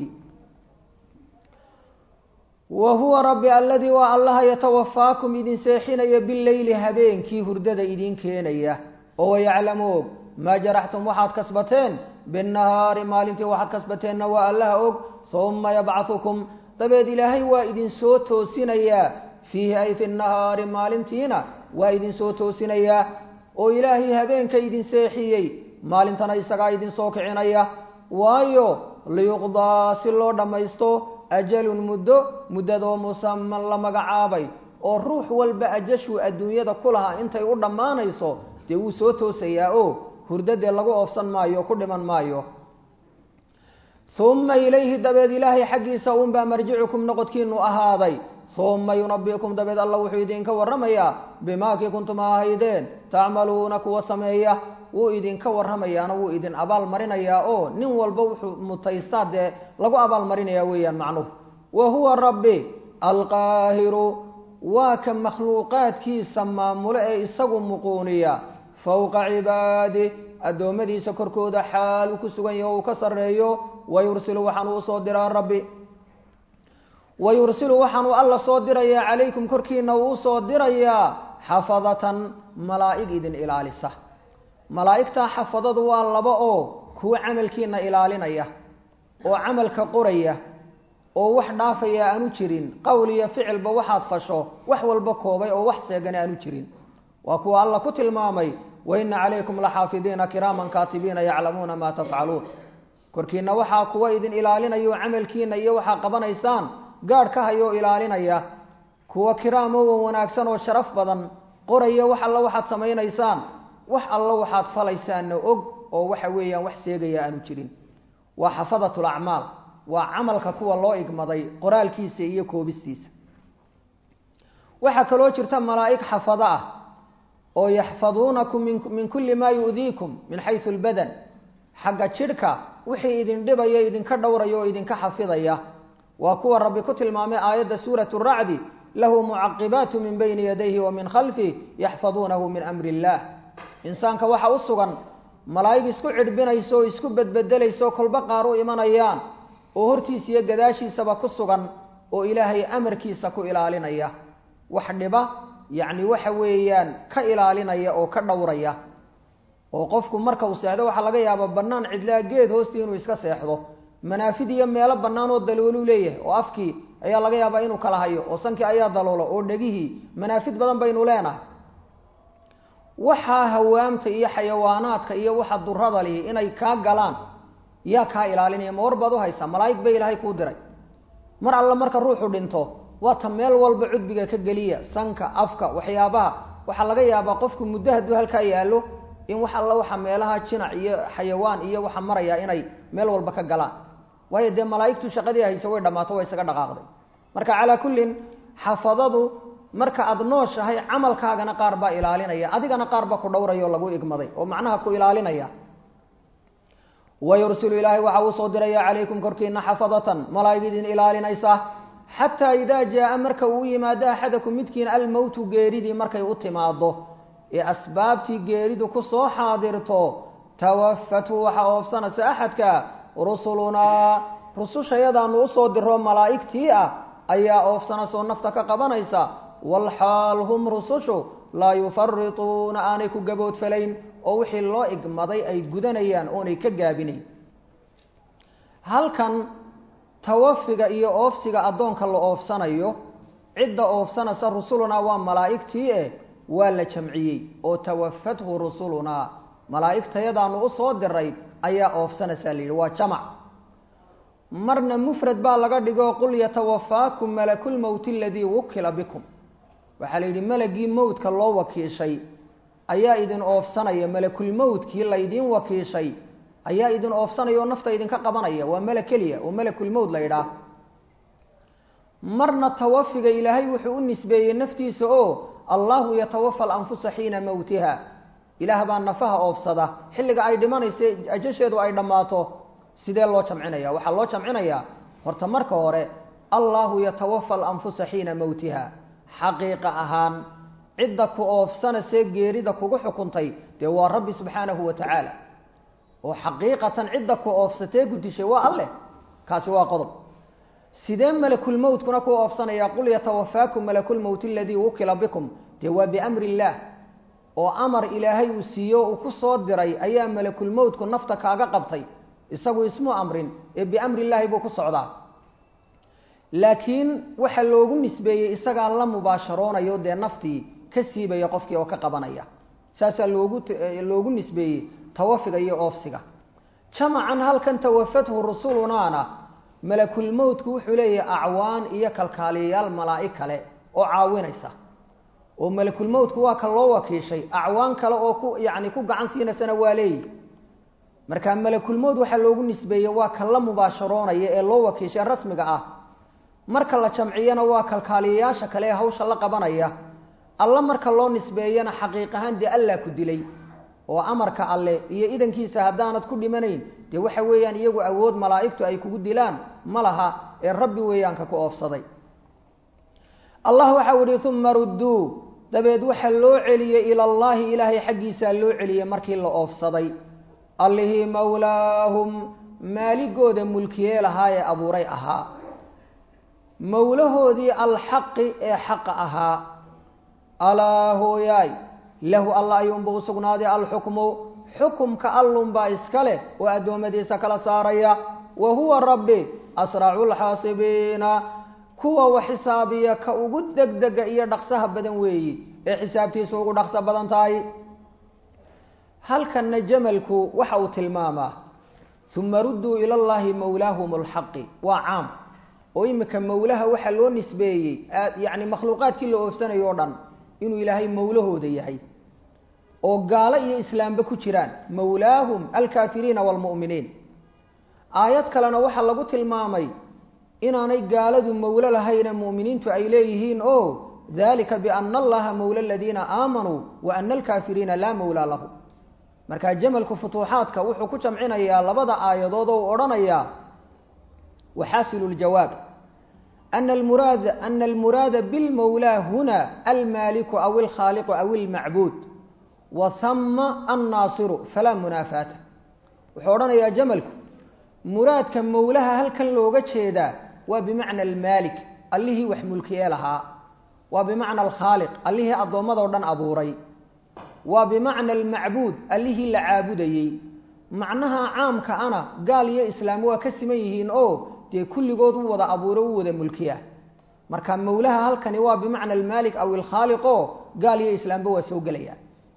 wa huwa rabbi alladii waa allaha yatawafaakum idin seexinaya bileyli habeenkii hurdada idin keenaya oo wayaclamu og maa jaraxtum waxaad kasbateen binnahaari maalintii waxaad kasbateenna waa allaha og uma yabcahukum dabeed ilaahay waa idin soo toosinayaa fiihi ay fi nahaari maalintiina waa idin soo toosinayaa oo ilaahay habeenka idin seexiyey maalintana isagaa idinsoo kicinaya waayo liyuqdaa si loo dhammaysto ajalun muddo muddadoo musaman la magacaabay oo ruux walba ajashuu adduunyada ku lahaa intay u dhammaanayso dee wuu soo toosayaa oo hurdadee lagu oofsan maayo ku dhiman maayo uma ilayhi dabeed ilaahay xaggiisa uunbaa marjicukum noqodkiinu ahaaday uma yunabikum dabeed alla wuxuu idinka warramayaa bimaakii kuntum ahaydeen tacmaluuna kuwa sameeya wuu idinka warramayaana wuu idin abaal marinayaa oo nin walba wuxuu mutaystaa dee lagu abaal marinayaa weeyaan macnuhu wa huwa rabbi alqaahiru waa ka makhluuqaadkiisa maamulo ee isagu muquuniya fowqa cibaadi addoommadiisa korkooda xaal uu ku sugan yaho uu ka sarreeyo wayursilu waxaan uu soo diraa rabbi wayursilu waxaanuu alla soo dirayaa calaykum korkiina uu soo dirayaa xafadatan malaa'ig idin ilaalisa malaa'igtaa xafadadu waa laba oo kuwa camalkiina ilaalinaya oo camalka qoraya oo wax dhaafaya aanu jirin qowl iyo ficilba waxaad fasho wax walba koobay oo wax seegana aanu jirin waa kuwa alla ku tilmaamay waina calaykum laxaafidiina kiraaman kaatibiina yaclamuuna maa tafcaluun korkiina waxaa kuwa idin ilaalinaya oo camalkiina iyo waxaa qabanaysaan gaadh ka hayoo ilaalinaya kuwa kiraamo wan wanaagsan oo sharaf badan qoraya wax alla waxaad samaynaysaan wax alla waxaad falaysaanna og oo waxa weeyaan wax seegaya aanu jirin waa xafadat lacmaal waa camalka kuwa loo igmaday qoraalkiisa iyo koobistiisa waxaa kaloo jirta malaa'ig xafado ah oo yaxfaduunakum min kulli maa yu'diikum min xayu lbadan xagga jidhka wixii idin dhibaya idinka dhowraya oo idinka xafidaya waa kuwa rabbi ku tilmaamay aayadda suurat racdi lahu mucaqibaatu min bayni yadayhi wa min khalfih yaxfaduunahu min amri illaah insaanka waxa u sugan malaa'ig isku cidhbinaysa oo isku bedbedelaysaoo kolba qaar u imanayaan oo hortiisa iyo gadaashiisaba ku sugan oo ilaahay amarkiisa ku ilaalinaya wax dhiba yacni waxa weeyaan ka ilaalinaya oo ka dhowraya oo qofku marka uu seexdo waxaa laga yaabaa bannaan cidlaa geed hoostii inuu iska seexdo manaafid iyo meelo bannaan oo dalooluu leeyahay oo afkii ayaa laga yaabaa inuu kala hayo oo sankii ayaa daloolo oo dhegihii manaafid badan baynu leenahay waxaa hawaamta iyo xayawaanaadka iyo waxa durada lihi inay kaa galaan yaa kaa ilaalinaya ma war baad u haysaa malaa'ig ba ilaahay kuu diray mar alle marka ruuxu dhinto waa ta meel walba cudbiga ka geliya sanka afka waxyaabaha waxaa laga yaabaa qofku muddo hadduu halkaa yaallo in wax alla waxa meelaha jinac iyo xayawaan iyo waxa maraya inay meel walba ka galaan waayo dee malaa'igtu shaqadii haysa way dhammaato way isaga dhaqaaqday marka calaa kullin xafadadu marka aada nooshahay camalkaagana qaar baa ilaalinaya adigana qaar baa ku dhowraya oo lagu igmaday oo macnaha ku ilaalinaya wayursilu ilaahay waxa uu soo diraya calaykum korkiina xafadatan malaa'ig idin ilaalinaysa xataa idaa jaa marka uu yimaado axadakum midkiin almowtu geeridii markay u timaado ee asbaabtii geeridu ku soo xaadirto tawafatu waxaa oofsanaysa axadka rusulunaa rusushayadaanu usoo diro malaa'igtii ah ayaa oofsanaysa oo nafta ka qabanaysa walxaal hum rusushu laa yufarituuna aanay ku gaboodfalayn oo wixii loo igmaday ay gudanayaan oonay ka gaabinayn halkan tawafiga iyo oofsiga addoonka la oofsanayo cidda oofsanaysa rusulunaa waa malaa'igtii eh waa la jamciyey oo tawafathu rusulunaa malaa'igtayadaanu usoo diray ayaa oofsanaysaa la yidhi waa jamac marna mufrad baa laga dhigo qul yatawafaakum malakulmowti aladii wukila bikum waxaa la yidhi malagii mowdka loo wakiishay ayaa idin oofsanaya malakulmowtkii laydiin wakiishay ayaa idin oofsanaya oo nafta idinka qabanaya waa mala keliya oo malakulmowt la yidhaah marna tawafiga ilaahay wuxuu u nisbeeyey naftiisa oo allahu yatawafa alanfusa xiina mowtiha ilaah baa nafaha oofsada xilliga ay dhimanaysa ajasheedu ay dhammaato sidee loo jamcinaya waxaa loo jamcinayaa horta marka hore allahu yatawafa alanfusa xiina mowtiha xaqiiqa ahaan cidda ku oofsanayse geerida kugu xukuntay dee waa rabbi subxaanahu wa tacaala oo xaqiiqatan cidda ku oofsatee ku dishay waa alleh kaasi waa qodob sidee malakulmowtkuna ku oofsanaya qul yatawafaakum malakulmowt aladii wukila bikum dee waa biamri illaah oo amar ilaahay uu siiyo uu ku soo diray ayaa malakulmowtku nafta kaaga qabtay isagu ismu amrin ee biamri illaahi buu ku socdaa laakiin waxa loogu nisbeeyey isagaa la mubaasharoonayo dee naftii ka siibaya qofkii oo ka qabanaya saasaa loogu loogu nisbeeyey tawafiga iyo oofsiga jamacan halkan tawafathu rusulunaana malakulmowtku wuxuu leeyahay acwaan iyo kalkaaliyayaal malaa'ig kale oo caawinaysa oo malakulmowtku waa kan loo wakiishay acwaan kale oo ku yacni ku gacan siinaysana waa leeyihi marka malakulmowt waxaa loogu nisbeeyey waa kan la mubaasharoonaya ee loo wakiishay rasmiga ah marka la jamciyana waa kalkaaliyayaasha kale ee hawsha la qabanaya alla marka loo nisbeeyana xaqiiq ahaan dee allaa ku dilay oo amarka alle iyo idankiisa haddaanad ku dhimanayn dee waxa weeyaan iyagu awood malaa'igtu ay kugu dilaan ma laha ee rabbi weeyaanka ku oofsaday allah waxau ihi uma rudduu dabeed waxa loo celiyey ila allaahi ilaahay xaggiisaa loo celiyey markii la oofsaday allihii mawlaahum maaligooda mulkiyee lahaa ee abuuray ahaa mawlahoodii alxaqi ee xaqa ahaa alaa hooyaay lahu alla ayuunba u sugnaaday alxukmu xukumka allunbaa iska leh oo addoommadiisa kala saaraya wa huwa rabbi asracu lxaasibiina kuwa wax xisaabiya ka ugu degdega iyo dhaqsaha badan weeyi ee xisaabtiisu ugu dhaqso badan tahay halkanna jamalku waxa uu tilmaamaa uma rudduu ila llahi mawlaahum lxaqi waa caam oo imika mawlaha waxaa loo nisbeeyey yacni makhluuqaadkii la oofsanayo o dhan inuu ilaahay mawlahooda yahay oo gaalo iyo islaamba ku jiraan mawlaahum alkaafiriina waalmu'miniin aayad kalena waxaa lagu tilmaamay inaanay gaaladu mawlo lahayne mu'miniintu ay leeyihiin o dalika biana allaha mawla aladiina aamanuu wa ana alkaafiriina laa mawlaa lahu marka jamalku futuuxaadka wuxuu ku jamcinayaa labada aayadood oo u odhanayaa waxaasilu ljawaab ana almuraad ana almuraada bilmawlaa huna almaaliku aw alkhaaliqu aw almacbuud wa hama annaasiru falaa munaafaata wuxuu odhanayaa jamalku muraadka mawlaha halkan looga jeedaa waa bimacna almaalik allihii wax mulkiyee lahaa waa bimacna alkhaaliq allihii addoommadao dhan abuuray waa bimacna almacbuud allihii la caabudayey macnaha caamka ana gaal iyo islaam waa ka siman yihiin oo dee kulligood u wada abuuro u wada mulkiya marka mawlaha halkani waa bimacna almaalik aw alkhaaliq oo gaal iyo islaamba waa soo gelaya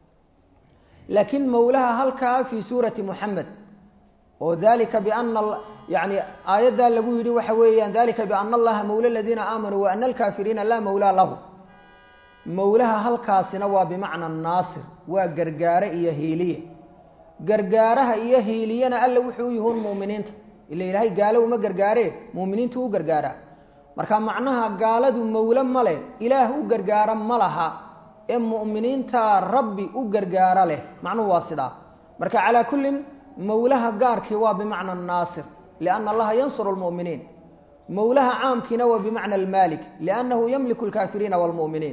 laakiin mawlaha halkaa fii suurati muxamed oo dalika biana yani aayaddaa lagu yidhi waxa weeyaan dalika biana allaha mawla aladiina aamanuu wa ana alkaafiriina laa mawlaa lahu mawlaha halkaasina waa bimacna naasir waa gargaare iyo hiiliye gargaaraha iyo hiiliyana alla wuxuu u yihuun mu'miniinta ila ilaahay gaalo uma gargaaree mu'miniintu u gargaaraa marka macnaha gaaladu mawle ma leh ilaah u gargaara ma laha ee mu'miniinta rabbi u gargaara leh macnuhu waa sidaa marka calaa kullin mawlaha gaarkii waa bimacna naasir lianna allaha yansuru lmu'miniin mawlaha caamkiina waa bimacna almaalik liannahu yamliku alkaafiriina waalmu'miniin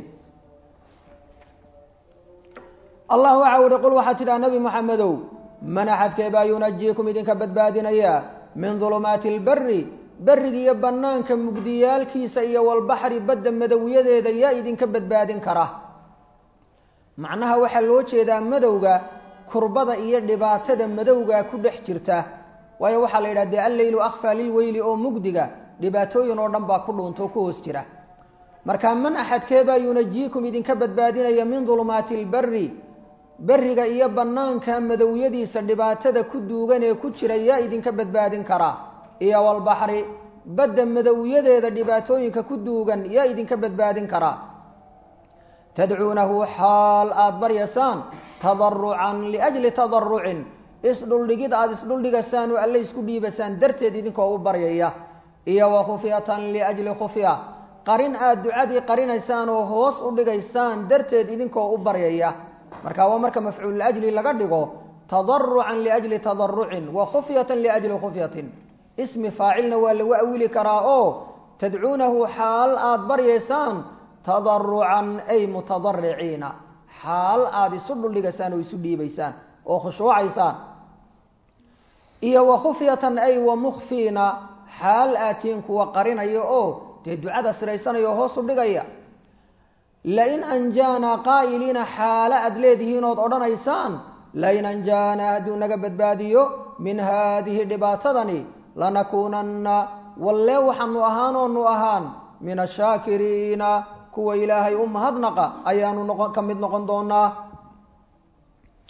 allah waxa uhi qul waxaad tidhaha nebi moxamedow man axadkee baa yunajiikum idinka badbaadinaya min dulumaati alberi beriga iyo bannaanka mugdiyaalkiisa iyo walbaxri badda madowyadeeda yaa idinka badbaadin kara macnaha waxaa loo jeedaa madowga kurbada iyo dhibaatada madowga ku dhex jirta waayo waxaa la yidhaha dee alleylu akhfaa lilweyli oo mugdiga dhibaatooyin oo dhan baa ku dhuuntoo ku hoos jira marka man axadkee baa yunajiikum idinka badbaadinaya min dulumaati alberi beriga iyo bannaanka madowyadiisa dhibaatada ku duugan ee ku jira yaa idinka badbaadin karaa iyo walbaxri badda madowyadeeda dhibaatooyinka ku duugan yaa idinka badbaadin karaa tadcuunahu xaal aada baryaysaan tadarucan liajli tadarucin isdhuldhigid aada isdhuldhigasaan oo alle isku dhiibasaan darteed idinkoo u baryaya iyo wa khufyatan liajli khufya qarin aada ducadii qarinaysaan oo hoos u dhigaysaan darteed idinkoo u baryaya marka waa marka mafcuul liajli laga dhigo tadarucan liajli tadarucin wa khufyatan liajli khufyatin ismi faacilna waa lagu awili karaa oo tadcuunahu xaal aada baryaysaan tadarucan ay mutadariciina xaal aada isu dhuldhigaysaan oo isu dhiibaysaan oo khushuucaysaan iyo wa khufyatan ay wa mukhfiina xaal aatiin kuwa qarinaya oo dee ducada siraysanaya oo hoos u dhigaya lain anjaanaa qaa'iliina xaalo aada leedihiin ood odhanaysaan lain anjaanaa hadduu naga badbaadiyo min haadihi dhibaatadani lanakuunanna wallee waxaanu ahaanoonu ahaan min ashaakiriina kuwa ilaahay u mahadnaqa ayaanu noqon ka mid noqon doonaa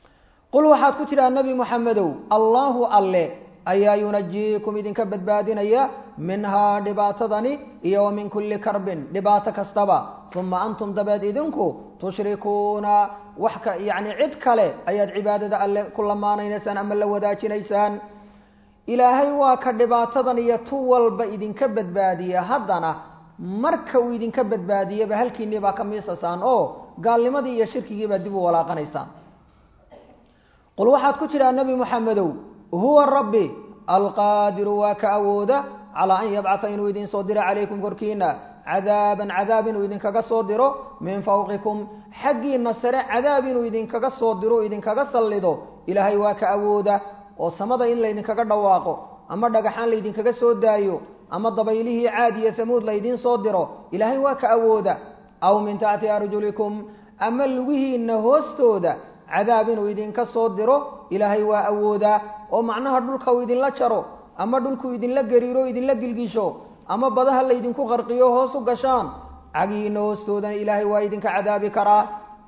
qul waxaad ku tidhaha nebi moxamedow allaahu alle ayaa yunajiikum idinka badbaadinaya minhaa dhibaatadani iyo wa min kulli karbin dhibaato kastaba uma antum dabeed idinku tushrikuuna wax ka yacni cid kale ayaad cibaadada alle ku lamaanaynaysaan ama la wadaajinaysaan ilaahay waa ka dhibaatadan iyo tu walba idinka badbaadiya haddana marka uu idinka badbaadiyaba halkiinnii baa ka miisasaan oo gaalnimadii iyo shirkigiibaa dib u walaaqanaysaan qul waxaad ku tidhaha nebi moxamedow huwa rabbi alqaadiru waa ka awooda calaa an yabcata inuu idin soo diro calaykum korkiina cadaaban cadaab inuu idinkaga soo diro min fawqikum xaggiina sare cadaab inuu idinkaga soo diro idinkaga sallido ilaahay waa ka awooda oo samada in laydinkaga dhawaaqo ama dhagaxaan laydinkaga soo daayo ama dabaylihii caad iyo hamuud laydiin soo diro ilaahay waa ka awooda aw min taxti arjulikum ama lugihiinna hoostooda cadaab inuu idinka soo diro ilaahay waa awoodaa oo macnaha dhulka uu idinla jaro ama dhulku idinla gariiro idinla gilgisho ama badaha laydinku qarqiyo hoos u gashaan cagihiinna hoostoodana ilaahay waa idinka cadaabi karaa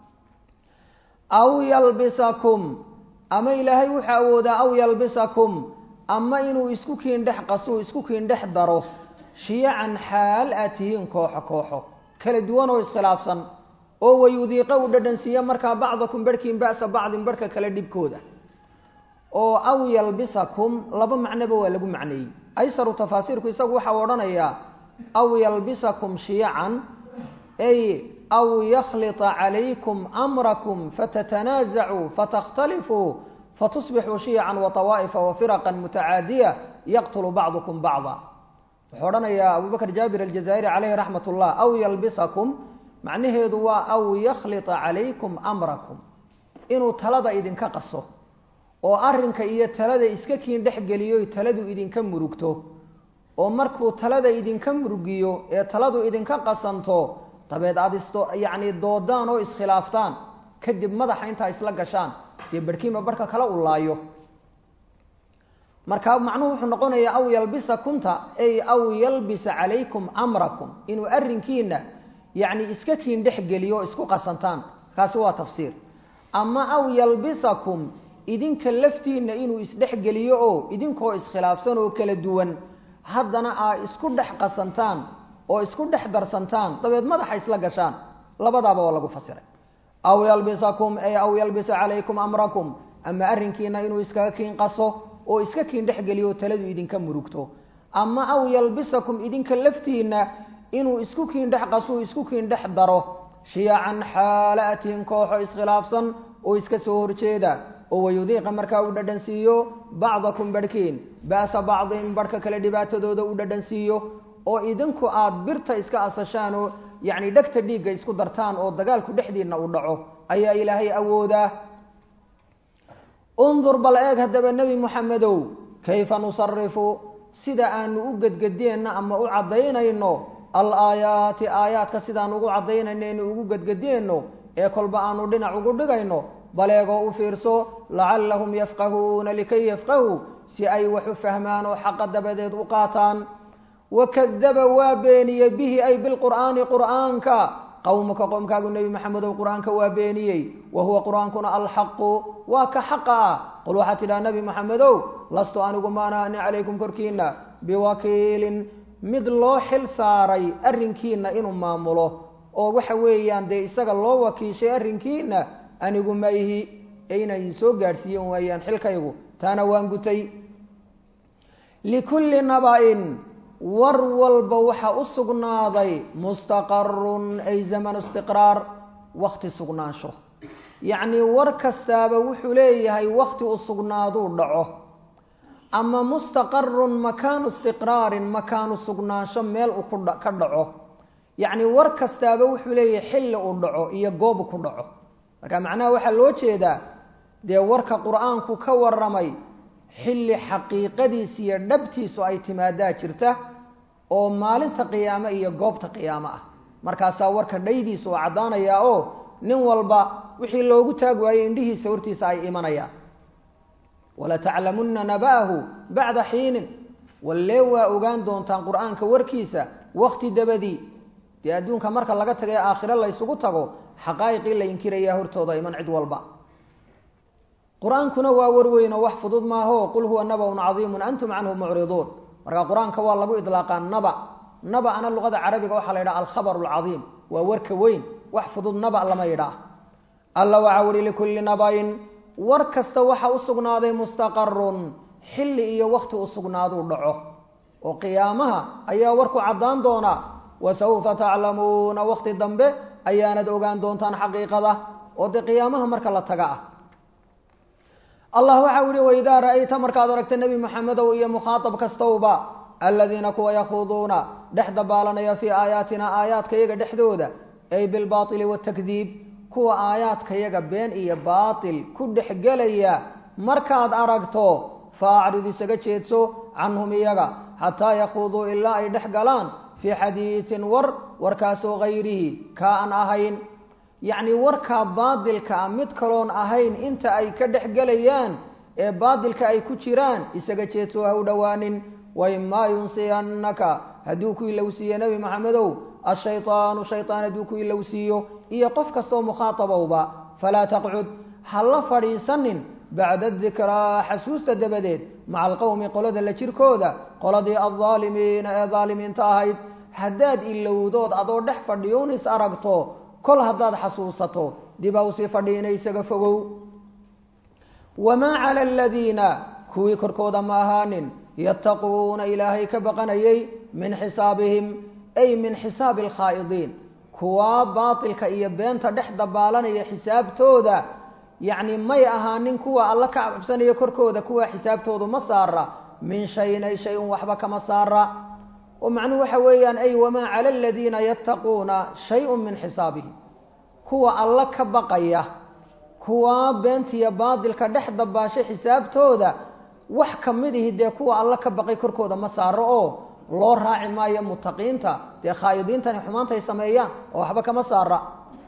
aw yalbisakum ama ilaahay wuxuu awoodaa aw yalbisakum ama inuu isku kiin dhex qasuu isku kiin dhex daro shiyacan xaal aad tihiin kooxo kooxo kala duwan oo iskhilaafsan oo wayudiiqa uu dhadhansiiya markaa bacdakum barhkiin ba'sa bacdin barhka kale dhibkooda oo aw yalbisakum laba macnoba waa lagu macneeyey aysaru tafaasiirku isagu waxau odhanayaa aw yalbisakum shiyacan ay aw yakhlita calaykum amrakum fatatanaasacuu fatakhtaliفuu fatusbixuu shiyacan waطawaa'ifa wafiraqan mutacaadiya yaqtulu bacdukum bacda wuxuu odhanayaa abu bakr jaabir aljazaa'iri caleyhi raxmat ullah aw yalbisakum macnaheedu waa aw yakhlita calaykum amrakum inuu talada idinka qaso oo arrinka iyo talada iska kiin dhex geliyo taladu idinka murugto oo markuu talada idinka murugiyo ee taladu idinka qasanto dabeed aada isto yacni doodaan oo iskhilaaftaan kadib madaxa intaa isla gashaan dee barhkiima barhka kale u laayo marka macnuhu wuxuu noqonayaa aw yalbisa kunta ay aw yalbisa calaykum amrakum inuu arrinkiina yacni iska kiin dhex geliyo o isku qasantaan kaasi waa tafsiir ama aw yalbisakum idinka laftiinna inuu isdhexgeliyo oo idinkoo iskhilaafsan oo kala duwan haddana aa isku dhex qasantaan oo isku dhex darsantaan dabeed madaxa isla gashaan labadaaba waa lagu fasiray aw yalbisakum ay aw yalbisa calaykum amrakum ama arrinkiina inuu iskaga kiin qaso oo iska kiin dhexgeliyo taladu idinka murugto ama aw yalbisakum idinka laftiinna inuu isku kiin dhex qaso isku kiin dhex daro shiyacan xaala atihin kooxo iskhilaafsan oo iska soo horjeeda oo wayudiiqa markaa uu dhadhansiiyo bacdakum barhkiin ba'sa bacdin barhka kale dhibaatadooda uu dhadhansiiyo oo idinku aad birta iska asashaan oo yacni dhegta dhiigga isku dartaan oo dagaalku dhexdiinna u dhaco ayaa ilaahay awoodaa undur bal eeg haddaba nebi moxamedow kayfa nusarifu sida aanu u gedgedeenna ama u caddaynayno al aayaati aayaadka sidaan ugu caddaynayno inu ugu gedgedeenno ee kolba aanu dhinac ugu dhigayno baleegoo u fiirso lacallahum yafqahuuna likay yafqahuu si ay wax u fahmaan oo xaqa dabadeed u qaataan wakadaba waa beeniyey bihi ay bilqur'aani qur'aanka qowmaka qoomkaagu nebi maxamedow qur-aanka waa beeniyey wa huwa qur-aankuna alxaqu waa ka xaqa ah qul waxaad tidhaha nebi maxamedow lastu anigu maanaani calaykum korkiina biwakiilin mid loo xil saaray arrinkiina inuu maamulo oo waxa weeyaan dee isaga loo wakiishay arrinkiina anigu ma ihi ee inaan idin soo gaadhsiiyen waayaan xilkaygu taana waan gutay likulli naba-in war walba waxaa u sugnaaday mustaqarun ay zamanu istiqraar wakti sugnaansho yacnii war kastaaba wuxuu leeyahay wakti u sugnaaduu dhaco ama mustaqarun makaanu istiqraarin makaanu sugnaansho meel uu ka dhaco yacni war kastaaba wuxuu leeyahay xilli uu dhaco iyo goobu ku dhaco marka macnaha waxaa loo jeedaa dee warka qur-aanku ka waramay xilli xaqiiqadiis iyo dhabtiisu ay timaadaa jirta oo maalinta qiyaame iyo goobta qiyaamo ah markaasaa warka dhaydiisa oo caddaanayaa oo nin walba wixii loogu taag waayey indhihiisa hortiisa ay imanayaan walataclamunna naba'ahu bacda xiinin wallee waa ogaan doontaan qur-aanka warkiisa wakti dabadii dee adduunka marka laga tagay aakhiro laysugu tago xaqaa'iqii la inkirayaa hortooda iman cid walba qur-aankuna waa warweyn oo wax fudud maaho qul huwa nabaun cadiimun antum canhu mucriduun marka qur-aanka waa lagu idlaaqaa naba naba-ana luqada carabiga waxaa la yidhaha alkhabar alcadiim waa warka weyn wax fudud naba lama yidhaah alla waxaa uhi likulli nabayin war kasta waxa u sugnaaday mustaqarun xilli iyo wakti u sugnaaduu dhaco oo qiyaamaha ayaa warku caddaan doonaa wasawfa taclamuuna wakti dambe ayaanad ogaan doontaan xaqiiqada oo dee qiyaamaha marka la taga ah allah waxa u ihi waidaa ra'ayta markaad aragta nebi maxamedow iyo mukhaatab kastowba aladiina kuwa yakhuuduuna dhex dabaalanaya fii aayaatina aayaadka yaga dhexdooda ay bilbaaili watakdiib kuwa aayaadkayaga been iyo baatil ku dhexgelaya markaad aragto faacrid isaga jeedso canhum iyaga xataa yakhuuduu ilaa ay dhex galaan fii xadiidin war warkaasoo hayrihi kaa aan ahayn yacni warkaa baadilka a mid kaloon ahayn inta ay ka dhex gelayaan ee baadilka ay ku jiraan isaga jeedso ha u dhowaanin waimaa yunsiyannaka hadduu ku ilowsiiye nebi maxamedow ashaytaanu shaytaan hadduu ku ilowsiiyo iyo qof kastoo mukhaatabowba falaa taqcud ha la fadhiisanin bacda dikraa xasuusta dabadeed maca alqowmi qolada la jirkooda qoladii aldaalimiina ee daalimiinta ahayd haddaad ilowdood adoo dhex fadhiyuun is aragto kol haddaad xasuusato dibaa usii fadhiina isaga fogow wamaa cala aladiina kuwii korkooda ma ahaanin yattaquuna ilaahay ka baqanayay min xisaabihim ay min xisaabi alkhaa'idiin kuwaa baatilka iyo beenta dhex dabaalanaya xisaabtooda yacni may ahaanin kuwa alla ka cabsanaya korkooda kuwa xisaabtoodu ma saara min shayin ay shay un waxba kama saara oo macnuhu waxa weeyaan ay wamaa cala aladiina yattaquuna shay-un min xisaabihim kuwa alla ka baqaya kuwa beentiya baadilka dhex dabaashay xisaabtooda wax ka mid ihi dee kuwa alla ka baqay korkooda ma saaro oo loo raaci maayo mutaqiinta dee khaa'idiintani xumaantay sameeyaan oo waxba kama saara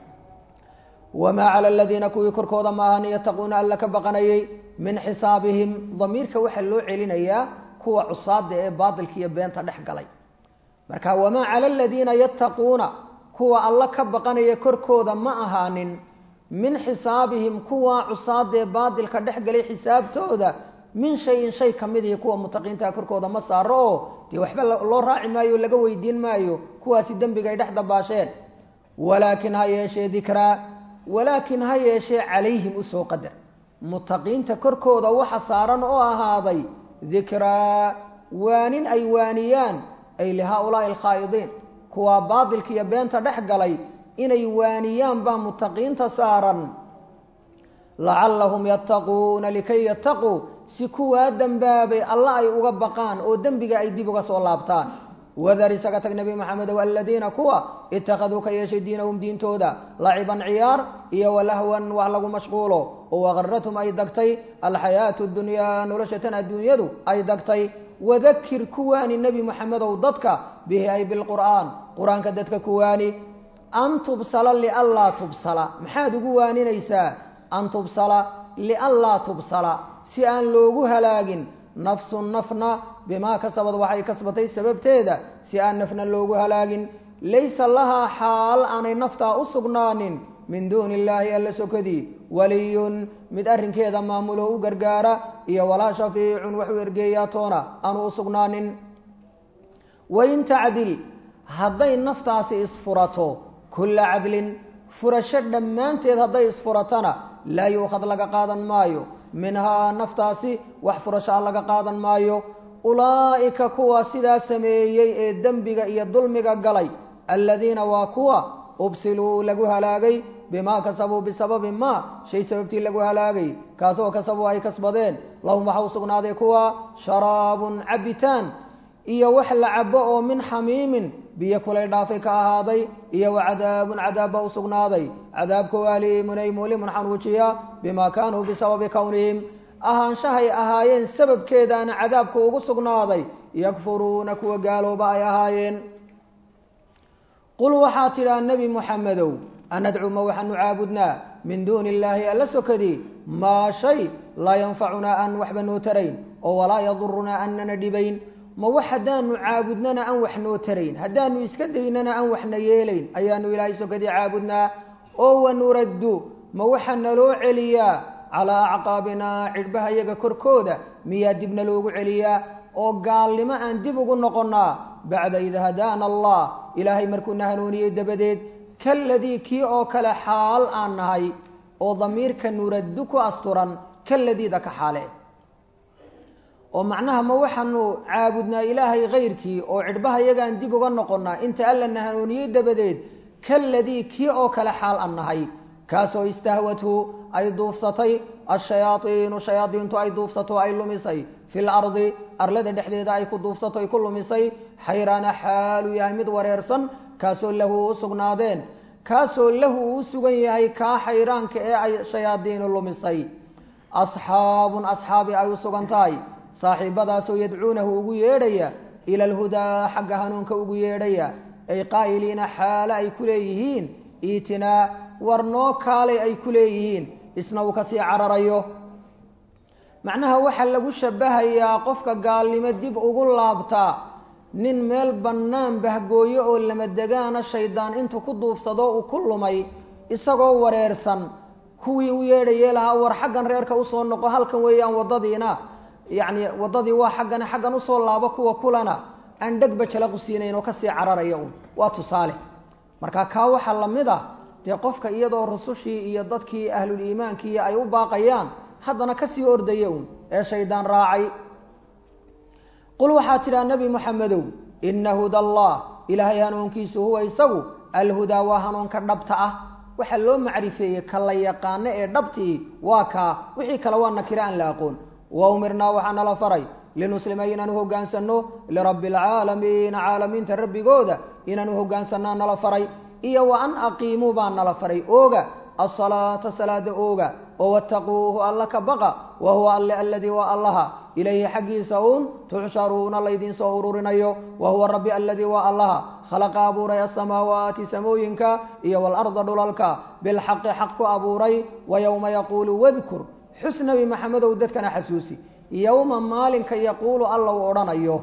wamaa cala aladiina kuwii korkooda ma ahan yattaquuna alla ka baqanayay min xisaabihim damiirka waxaa loo celinayaa kuwa cusaada ee baatilka iyo beenta dhex galay marka wamaa cala aladiina yattaquuna kuwa alla ka baqanaya korkooda ma ahaanin min xisaabihim kuwa cusaada ee baatilka dhex galay xisaabtooda min shayin shay ka mid ihi kuwa mutaqiintaha korkooda ma saaro oo dee waxba loo raaci maayo laga weydiin maayo kuwaasi dembiga ay dhex dabaasheen walaakin ha yeeshee dikraa walaakin ha yeeshee calayhim usoo qadar mutaqiinta korkooda waxa saaran oo ahaaday dikraa waanin ay waaniyaan ay lihaa-ulaai alkhaa'idiin kuwaa baatilka iyo beenta dhex galay inay waaniyaan baa mutaqiinta saaran lacallahum yattaquuna likay yattaquu si kuwaa dembaabay alla ay uga baqaan oo dembiga ay dib uga soo laabtaan wadar isaga tag nebi maxamedow aladiina kuwa ittakhaduu ka yeeshay diinahum diintooda laciban ciyaar iyo walahwan wax lagu mashquulo oo waqarathum ay dagtay alxayaatu dunyaa nolosha tan adduunyadu ay dagtay wadakir kuwaani nebi maxamedow dadka bihi ay bilqur'aan qur-aanka dadka kuwaani an tubsala lianlaa tubsala maxaad ugu waaninaysaa an tubsala lianlaa tubsala si aan loogu halaagin nafsun nafna bimaa kasabad waxay kasbatay sababteeda si aan nafna loogu halaagin laysa lahaa xaal aanay naftaa u sugnaanin min duuni illaahi alla sokadii waliyun mid arrinkeeda maamulo u gargaara iyo walaa shafiicun waxu ergeeyaa toona aanu u sugnaanin wain tacdil hadday naftaasi isfurato kulla cadlin furasho dhammaanteed hadday isfuratana laa yuukhad laga qaadan maayo minhaa naftaasi wax furashaa laga qaadan maayo ulaa'ika kuwa sidaa sameeyey ee dembiga iyo dulmiga galay aladiina waa kuwa ubsiluu lagu halaagay bimaa kasabuu bisababi maa shay sababtii lagu halaagay kaasoo kasabuu ay kasbadeen lahum waxa u sugnaaday kuwa sharaabun cabitaan iyo wax la cabo oo min xamiimin biyo kulay dhaafay ka ahaaday iyo wa cadaabun cadaab baa u sugnaaday cadaabkoo aliimun ay mulimun xanuujiya bimaa kaanuu bisababi kownihim ahaanshahay ahaayeen sababkeedaana cadaabka ugu sugnaaday yakfuruuna kuwa gaalooba ay ahaayeen qul waxaa tidhaa nebi muxamedow anadcu ma waxaanu caabudnaa min duuni illaahi alla sokadii maa shay laa yanfacunaa aan waxba noo tarayn oo walaa yadurunaa annana dhibayn ma wax haddaanu caabudnana aan wax noo tarayn haddaanu iska daynana aan waxna yeelayn ayaanu ilaahay sokadii caabudnaa oo wanuraddu ma waxaa naloo celiyaa calaa acqaabinaa cidhbaha yaga korkooda miyaa dibna loogu celiyaa oo gaalnimo aan dib ugu noqonnaa bacda id hadaana allah ilaahay markuuna hanuuniyey dabadeed kaladii kii oo kale xaal aan nahay oo damiirka nuraddu ku asturan kaladiida ka xaale oo macnaha ma waxaanu caabudnaa ilaahay kayrkii oo cidhbaha yagaan dib uga noqonnaa inta allana hanuuniyey dabadeed kaladii kii oo kale xaal aan nahay kaasoo istahwathu ay duufsatay ashayaaiinu shayaadiintu ay duufsato ay lumisay fi lardi arlada dhexdeeda ay ku duufsato ay ku lumisay xayraana xaalu yahay mid wareersan kaasoo lahu u sugnaadeen kaasoo lahu uu sugan yahay kaa xayraanka ee ay shayaadiinu lumisay asxaabun asxaabi ay u sugan tahay saaxiibadaasoo yadcuunahu ugu yeedhaya ila alhudaa xagga hanuunka ugu yeedhaya ay qaa'iliina xaale ay ku leeyihiin iitinaa war noo kaalay ay ku leeyihiin isna uu kasii cararayo macnaha waxaa lagu shabahayaa qofka gaalnimo dib ugu laabtaa nin meel bannaan bahgooyo oo lama degaana shaydaan intuu ku duufsado uu ku lumay isagoo wareersan kuwii u yeedhayee lahaa war xaggan reerka usoo noqo halkan weeyaan waddadiina yacni waddadii waa xaggan xaggan usoo laabo kuwa kulana aan dhegba jalaqu siinayn oo kasii cararaya un waa tusaale marka kaa waxaa la mid ah dee qofka iyadoo rusushii iyo dadkii ahlul iimaankii ay u baaqayaan haddana kasii ordaya un ee shaydaan raacay qul waxaa tidhaha nebi moxamedow ina huda allah ilaahay hanuunkiisu huwa isagu alhudaa waa hanuunka dhabta ah waxaa loo macrifeeyey ka la yaqaano ee dhabtii waa kaa wixii kale waa nakiro aan la aqoon wa umirnaa waxaa nala faray linuslima inaanu hogaansanno lirabbi alcaalamiina caalamiinta rabbigooda inaanu hogaansanaa nala faray iyo wa an aqiimuu baa nala faray ooga asalaata salaada ooga oo wattaquuhu alla ka baqa wa huwa alle aladii waa allaha ilayhi xaggiisa uun tuxsharuuna laydiin soo ururinayo wa huwa rabbi aladii waa allaha khalaqa abuuray asamaawaati samooyinka iyo waalarda dhulalka bilxaqi xaq ku abuuray wa yowma yaquulu wadkur xus nebi maxamedow dadkana xasuusi yowma maalinka yaquulu alla uu odhanayo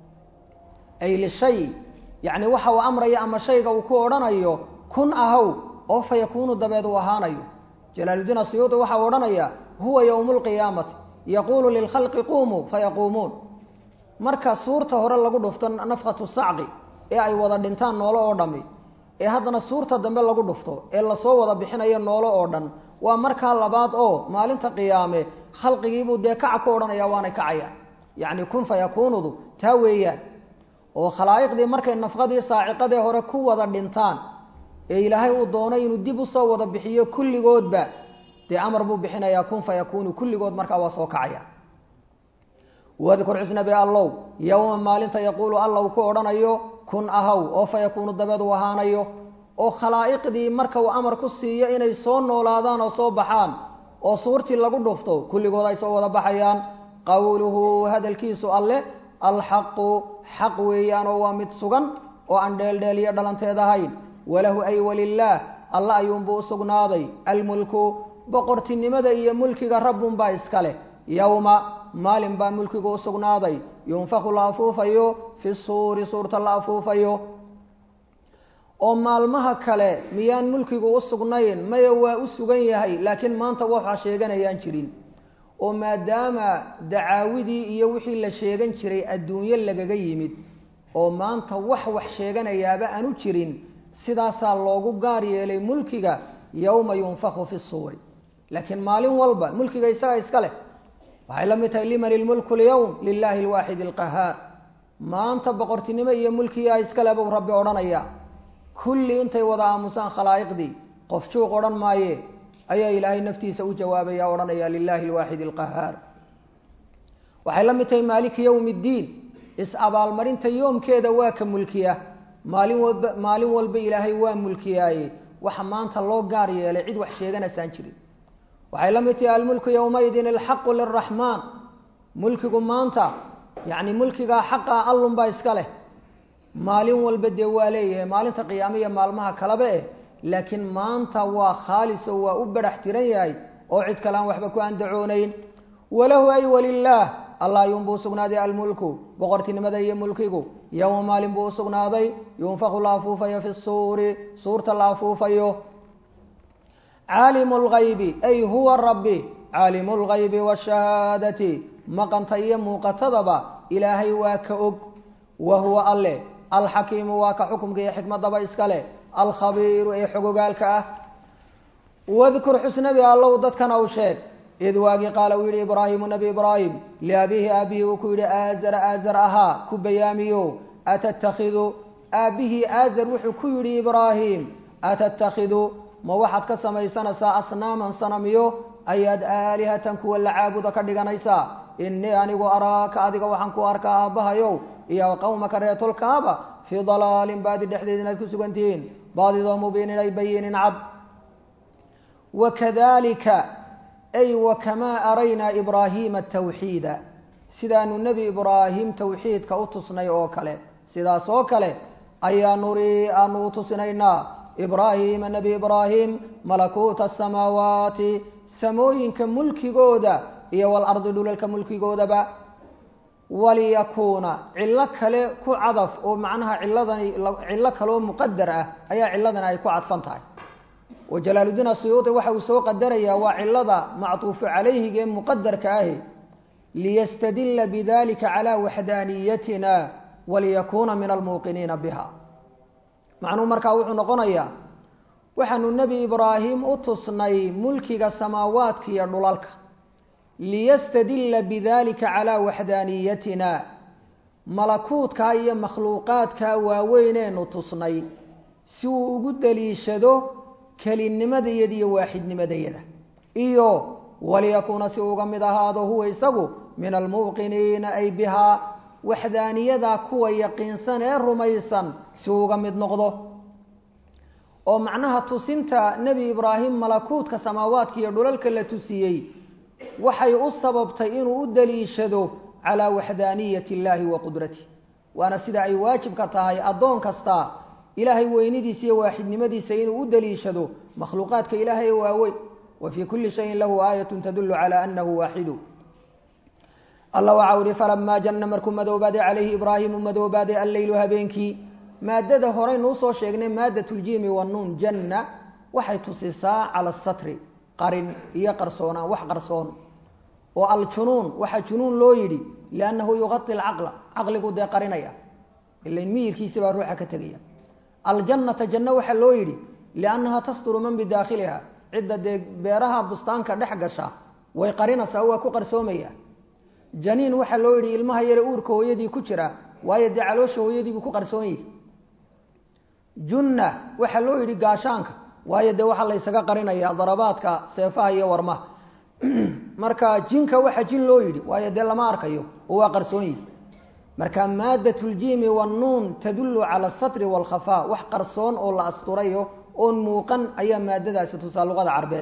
ay lishay yacni waxa uu amraya ama shayga uu ku odhanayo kun ahow oo fa yakuunu dabeed uu ahaanayo jalaaludiin asiyuudi waxa uu odhanaya huwa yowmu lqiyaamati yaquulu lilkhalqi quumuu fayaquumuun marka suurta hore lagu dhufto nafkhatu sacqi ee ay wada dhintaan noolo oo dhammi ee haddana suurta dambe lagu dhufto ee lasoo wada bixinayo noolo oo dhan waa markaa labaad oo maalinta qiyaame khalqigiibuu dee kaca ku odhanaya waanay kacayaan yacni kun fayakuunudu taa weeyaan oo khalaa'iqdii markay nafqadii saaciqadee hore ku wada dhintaan ee ilaahay uu doonay inuu dib usoo wada bixiyo kulligoodba dee amar buu bixinayaa kun fayakuunu kulligood markaa waa soo kacaya wadkur xusnabi allow yowma maalinta yaquulu alla uu ku odhanayo kun ahaw oo fayakuunu dabeed uu ahaanayo oo khalaa'iqdii marka uu amar ku siiyo inay soo noolaadaan oo soo baxaan oo suurtii lagu dhufto kulligood ay soo wada baxayaan qowluhu hadalkiisu alle alxaqu xaq weeyaan oo waa mid sugan oo aan dheeldheel iyo dhalanteed ahayn walahu ay walilaah alla ayuunbuu u sugnaaday almulku boqortinimada iyo mulkiga rabbunbaa iska leh yowma maalin baa mulkigu u sugnaaday yunfaku la afuufayo fi suuri suurta la afuufayo oo maalmaha kale miyaan mulkigu u sugnayn maya waa u sugan yahay laakiin maanta waxaa sheeganayaan jirin oo maadaama dacaawidii iyo wixii la sheegan jiray adduunyo lagaga yimid oo maanta wax wax sheeganayaaba aanu jirin sidaasaa loogu gaar yeelay mulkiga yowma yunfaku fi suuri laakiin maalin walba mulkiga isaga iska leh waxay la mid tahay liman ilmulku lyowm lilaahi alwaaxid alqahaar maanta boqortinimo iyo mulkiyaa iskale buu rabbi odhanaya kulli intay wada aamusaan khalaa'iqdii qof juuq odhan maaye ayaa ilaahay naftiisa u jawaabaya odhanaya lilaahi alwaaxid alqahaar waxay la mid tahay maaliki yowmi ddiin is-abaalmarinta yoomkeeda waa ka mulkiya maalin walba maalin walba ilaahay waa mulkiyaaye waxa maanta loo gaar yeelay cid wax sheeganaysaan jirin waxay la mid tahay almulku yowmaydin alxaqu liraxmaan mulkigu maanta yacni mulkigaa xaqaa allunbaa iska leh maalin walba dee waa leeyahay maalinta qiyaame iyo maalmaha kaleba eh laakiin maanta waa khaalis oo waa u barax tiran yahay oo cid kale aan waxba ku andacoonayn walahu ay walilaah allah ayuunbuu usugnaaday almulku boqortinimada iyo mulkigu yowma maalin buu usugnaaday yunfaku la afuufayo fi suuri suurta la afuufayo caalimu lgaybi ay huwa rabbi caalimu lgaybi waashahaadati maqanta iyo muuqatadaba ilaahay waa ka og wa huwa alle alxakiimu waa ka xukumka iyo xikmadaba iska leh alkhabiiru ee xogogaalka ah wadkur xusnabi allow dadkana u sheeg id waagii qaala uu yidhi ibraahimu nebi ibraahim liabihi aabihii uu ku yidhi aazara aazar ahaa ku bayaamiyo atattakhidu aabbihii aazar wuxuu ku yidhi ibraahim atattakhidu ma waxaad ka samaysanaysaa asnaaman sanamiyo ayaad aalihatan kuwa la caabuda ka dhiganaysaa innii anigu araaka adiga waxaan ku arkaa aabbahayow iyo qowmaka reetolkaaba fii dalaalin baadi dhexdeed inaad ku sugan tihiin baadidoo mubiinin ay bayinin cad wakadalika ay wakamaa araynaa ibraahiima tawxiida sidaanu nebi ibraahim tawxiidka u tusnay oo kale sidaas oo kale ayaa nurii aanu u tusinaynaa ibraahiima nebi ibraahim malakuuta asamaawaati samooyinka mulkigooda iyo walardi dhulalka mulkigoodaba waliyakuuna cillo kale ku cadaf oo macnaha ciladani cillo kaleoo muqadar ah ayaa ciladani ay ku cadfan tahay oo jalaaludiin asuyuuti waxa uu soo qadarayaa waa cilada mactuufu calayhiga ee muqadarka ahi liyastadila bidalika calaa waxdaaniyatina waliyakuuna min almuuqiniina biha macnuhu markaa wuxuu noqonayaa waxaanu nebi ibraahim u tusnay mulkiga samaawaadka iyo dhulalka liyastadila bidalika calaa waxdaaniyatina malakuutkaa iyo makhluuqaadkaa waaweyneenu tusnay si uu ugu daliishado kelinimadayada iyo waaxidnimadayada iyo waliyakuuna si uga mid ahaado huwa isagu min almuuqiniina ay bihaa waxdaaniyadaa kuwa yaqiinsan ee rumaysan si uga mid noqdo oo macnaha tusinta nebi ibraahim malakuutka samaawaadka iyo dhulalka la tusiyey waxay u sababtay inuu u daliishado calaa waxdaaniyati illaahi wa qudratih waana sida ay waajibka tahay addoon kasta ilaahay weynidiisa iyo waaxidnimadiisa inuu u daliishado makhluuqaadka ilaahay waaweyn wa fii kulli shayin lahu aayatun tadulu calaa anahu waaxidu alla waxau ihi falamaa janna markuu madoobaaday calayhi ibraahimu madoobaaday alleylu habeenkii maadada horeynu usoo sheegnay maadat ljiimi wanuun janna waxay tusisaa cala asatri qarin iyo qarsoonaan wax qarsoon oo aljunuun waxaa junuun loo yidhi liannahu yuqai lcaqla caqligu dee qarinaya ilain miyirkiisi baa ruuxa ka tegaya aljannata janno waxaa loo yidhi liannaha tasturu man bidaakhiliha cidda dee beeraha bustaanka dhex gasha way qarinaysaa waa ku qarsoomaya janiin waxaa loo yidhi ilmaha yare uurka hooyadii ku jira waayo dee caloosha hooyadiibuu ku qarsoon yihi junna waxaa loo yidhi gaashaanka waayo dee waxaa la ysaga qarinaya darabaadka seefaha iyo warmaha marka jinka waxaa jin loo yidhi waayo dee lama arkayo oo waa qarsoon yihi marka maadat ljiimi wannuun tadulu cala asatri waalkhafaa wax qarsoon oo la asturayo oon muuqan ayaa maadadaasi tusaa luqada carbeed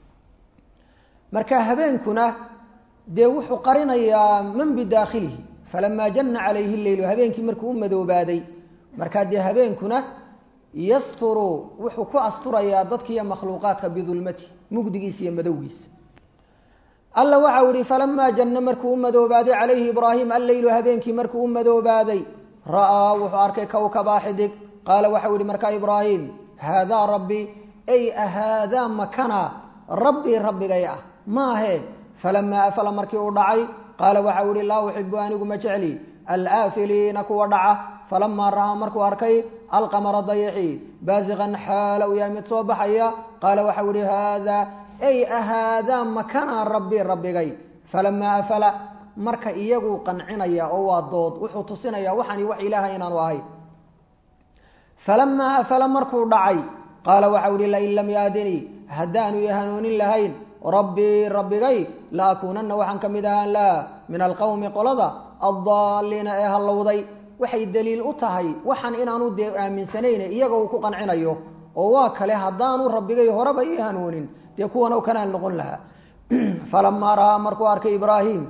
marka habeenkuna dee wuxuu qarinayaa man bidaakhilihi falamaa janna calayhi leylu habeenkii markuu u madoobaaday markaa dee habeenkuna yasturu wuxuu ku asturayaa dadkiiyo makhluuqaadka bidulmati mugdigiisa iyo madowgiisa alla waxau ihi falamaa janna markuu u madoobaaday calayhi ibraahim alleylu habeenkii markuu u madoobaaday ra'aa wuxuu arkay kowkabaa xidig qaala waxau ihi markaa ibraahim haadaa rabbi ay ahaadaa makana rabbii rabbigay ah maahe falamaa afala markii uu dhacay qaala waxau ihi laa uxibu anigu ma jecli alaafiliina kuwa dhaca falamaa ra'aa markuu arkay alqamara dayixi baasiqan xaala u yahay mid soo baxaya qaala waxau ihi haadaa ay ahaadaa makana rabbi rabbigay falamaa afala marka iyaguu qancinaya oo waa dood wuxuu tusinaya waxaani wax ilaahay inaanu ahay falamaa afala markuu dhacay qaala waxau ihi lain lam yaadinii haddaanu i hanuunin lahayn rabbii rabbigay la akuunanna waxaan ka mid ahaan laha min alqowmi qolada addaaliina ee hallowday waxay daliil u tahay waxaan inaanu dee aaminsanayn iyaga uu ku qancinayo oo waa kale haddaanu rabbigay horeba ii hanuunin dee kuwan oo kanaan noqon lahaa falamaa ra'aa markuu arkay ibraahim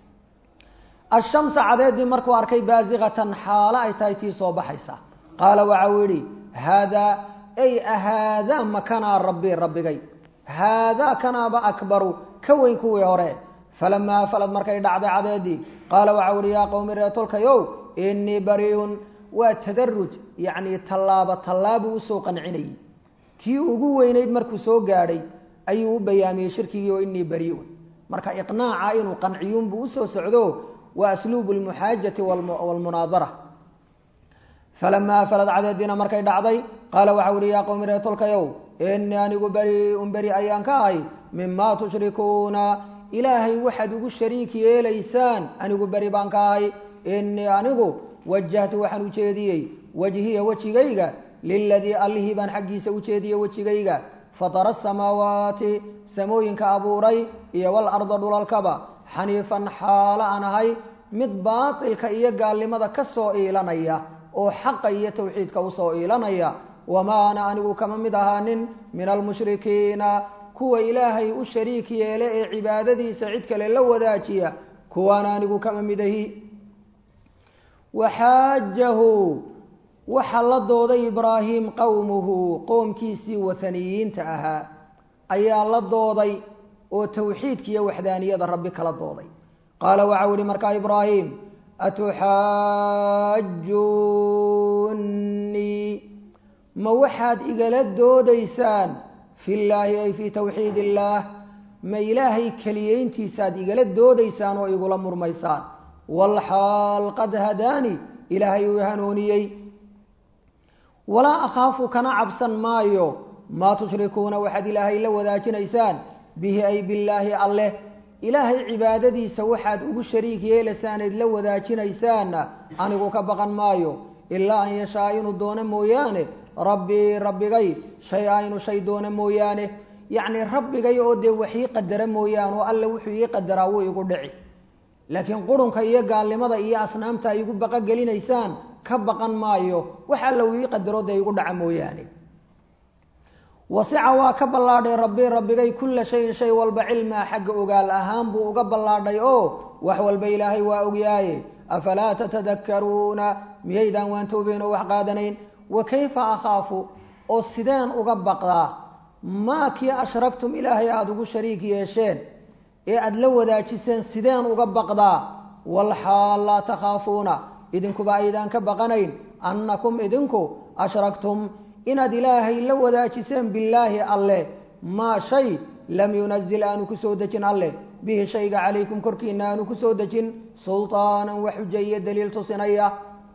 ashamsa cadeedii markuu arkay baasiqatan xaalo ay tahay tii soo baxaysa qaala waxau yidhi haadaa ay ahaadaa makanaa rabbii rabbigay haadaa kanaaba akbaru ka weyn kuwii hore falamaa afalad markay dhacday cadeedii qaala waxau ihi yaa qowmi reetolkayow inii bariun waa tadaruj yacni tallaabo tallaabuu usoo qancinayay tii ugu weynayd markuu soo gaadhay ayuu u bayaamiyey shirkigii oo inii bariun marka iqnaaca inuu qanciyuunbuu usoo socdo waa asluubu lmuxaajati waalmunaadara falamaa afalad cadeediina markay dhacday qaala waxau ihi yaa qowmi ree tolkayow inii anigu beriun beri ayaan ka ahay mimaa tushrikuuna ilaahay waxaad ugu shariik yeelaysaan anigu beri baan ka ahay inii anigu wajahtu waxaan ujeediyey wajhiya wejigayga liladii allihii baan xaggiisa ujeediyey wejigayga fatara asamaawaati samooyinka abuuray iyo walarda dhulalkaba xaniifan xaalo aan ahay mid baatilka iyo gaalnimada ka soo iilanaya oo xaqa iyo tawxiidka usoo iilanaya wamaa ana anigu kama mid ahaanin min almushrikiina kuwa ilaahay u shariik yeele ee cibaadadiisa cid kale la wadaajiya kuwaana anigu kama mid ahi waxaajahu waxaa la dooday ibraahim qowmuhu qoomkiisii wathaniyiinta ahaa ayaa la dooday oo tawxiidka iyo waxdaaniyada rabbi kala dooday qaala waxau yihi markaa ibraahim atuxaajunnii ma waxaad igala doodaysaan fi llaahi ay fii tawxiid illaah ma ilaahay keliyeyntiisaad igala doodaysaan oo igula murmaysaan walxaal qad hadaani ilaahay uu hanuuniyey walaa akhaafu kana cabsan maayo maa tushrikuuna waxaad ilaahay la wadaajinaysaan bihi ay billaahi alleh ilaahay cibaadadiisa waxaad ugu shariik yeelaysaanayd la wadaajinaysaanna anigu ka baqan maayo ilaa an yashaa inuu doono mooyaane rabbii rabbigay shay a inuu shay doono mooyaane yacnii rabbigay oo dee wax ii qadara mooyaane oo alle wuxuu ii qadaraa wuu igu dhici laakiin qurunka iyo gaalnimada iyo asnaamta ay igu baqogelinaysaan ka baqan maayo wax alla uu ii qadaro dee igu dhaca mooyaane wasica waa ka ballaadhay rabbi rabbigay kulla shayin shay walba cilmaa xagga ogaal ahaan buu uga ballaadhay oo wax walba ilaahay waa ogyaaye afalaa tatadakkaruuna miyaydaan waan toobeyn oo wax qaadanayn wa kayfa akhaafu oo sideen uga baqdaa maa kii ashragtum ilaahay aada ugu shariik yeesheen ee aada la wadaajiseen sideen uga baqdaa walxaal laa takhaafuuna idinkuba aydaan ka baqanayn annakum idinku ashragtum inaad ilaahay la wadaajiseen billaahi alleh maa shay lam yunazil aanu ku soo dejin alleh bihi shayga calaykum korkiina aanu ku soo dejin sultaanan wax xuja iyo daliil tusinaya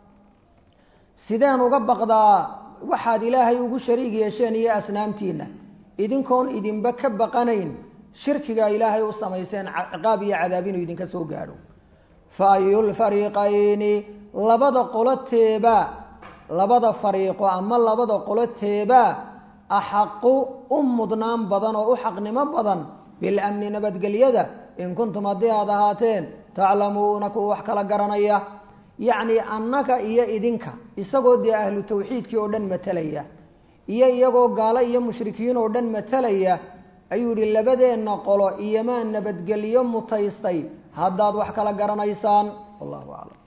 sideen uga baqdaa waxaad ilaahay ugu shariig yeesheen iyo asnaamtiinna idinkoon idinba ka baqanayn shirkigaa ilaahay u samayseen ciqaab iyo cadaab inuu idinka soo gaadho fa ayulfariiqayni labada qoloteeba labada fariiqo ama labada qoloteeba axaqu u mudnaan badan oo u xaqnimo badan bilamni nabadgelyada in kuntum haddii aad ahaateen taclamuuna kuwa wax kala garanaya yacnii annaga iyo idinka isagoo dee ahlu tawxiidkii oo dhan matalaya iyo iyagoo gaalo iyo mushrikiin oo dhan matalaya ayuu yihi labadeenna qolo iyomaa nabadgelyo mutaystay haddaad wax kala garanaysaan wallahu aclam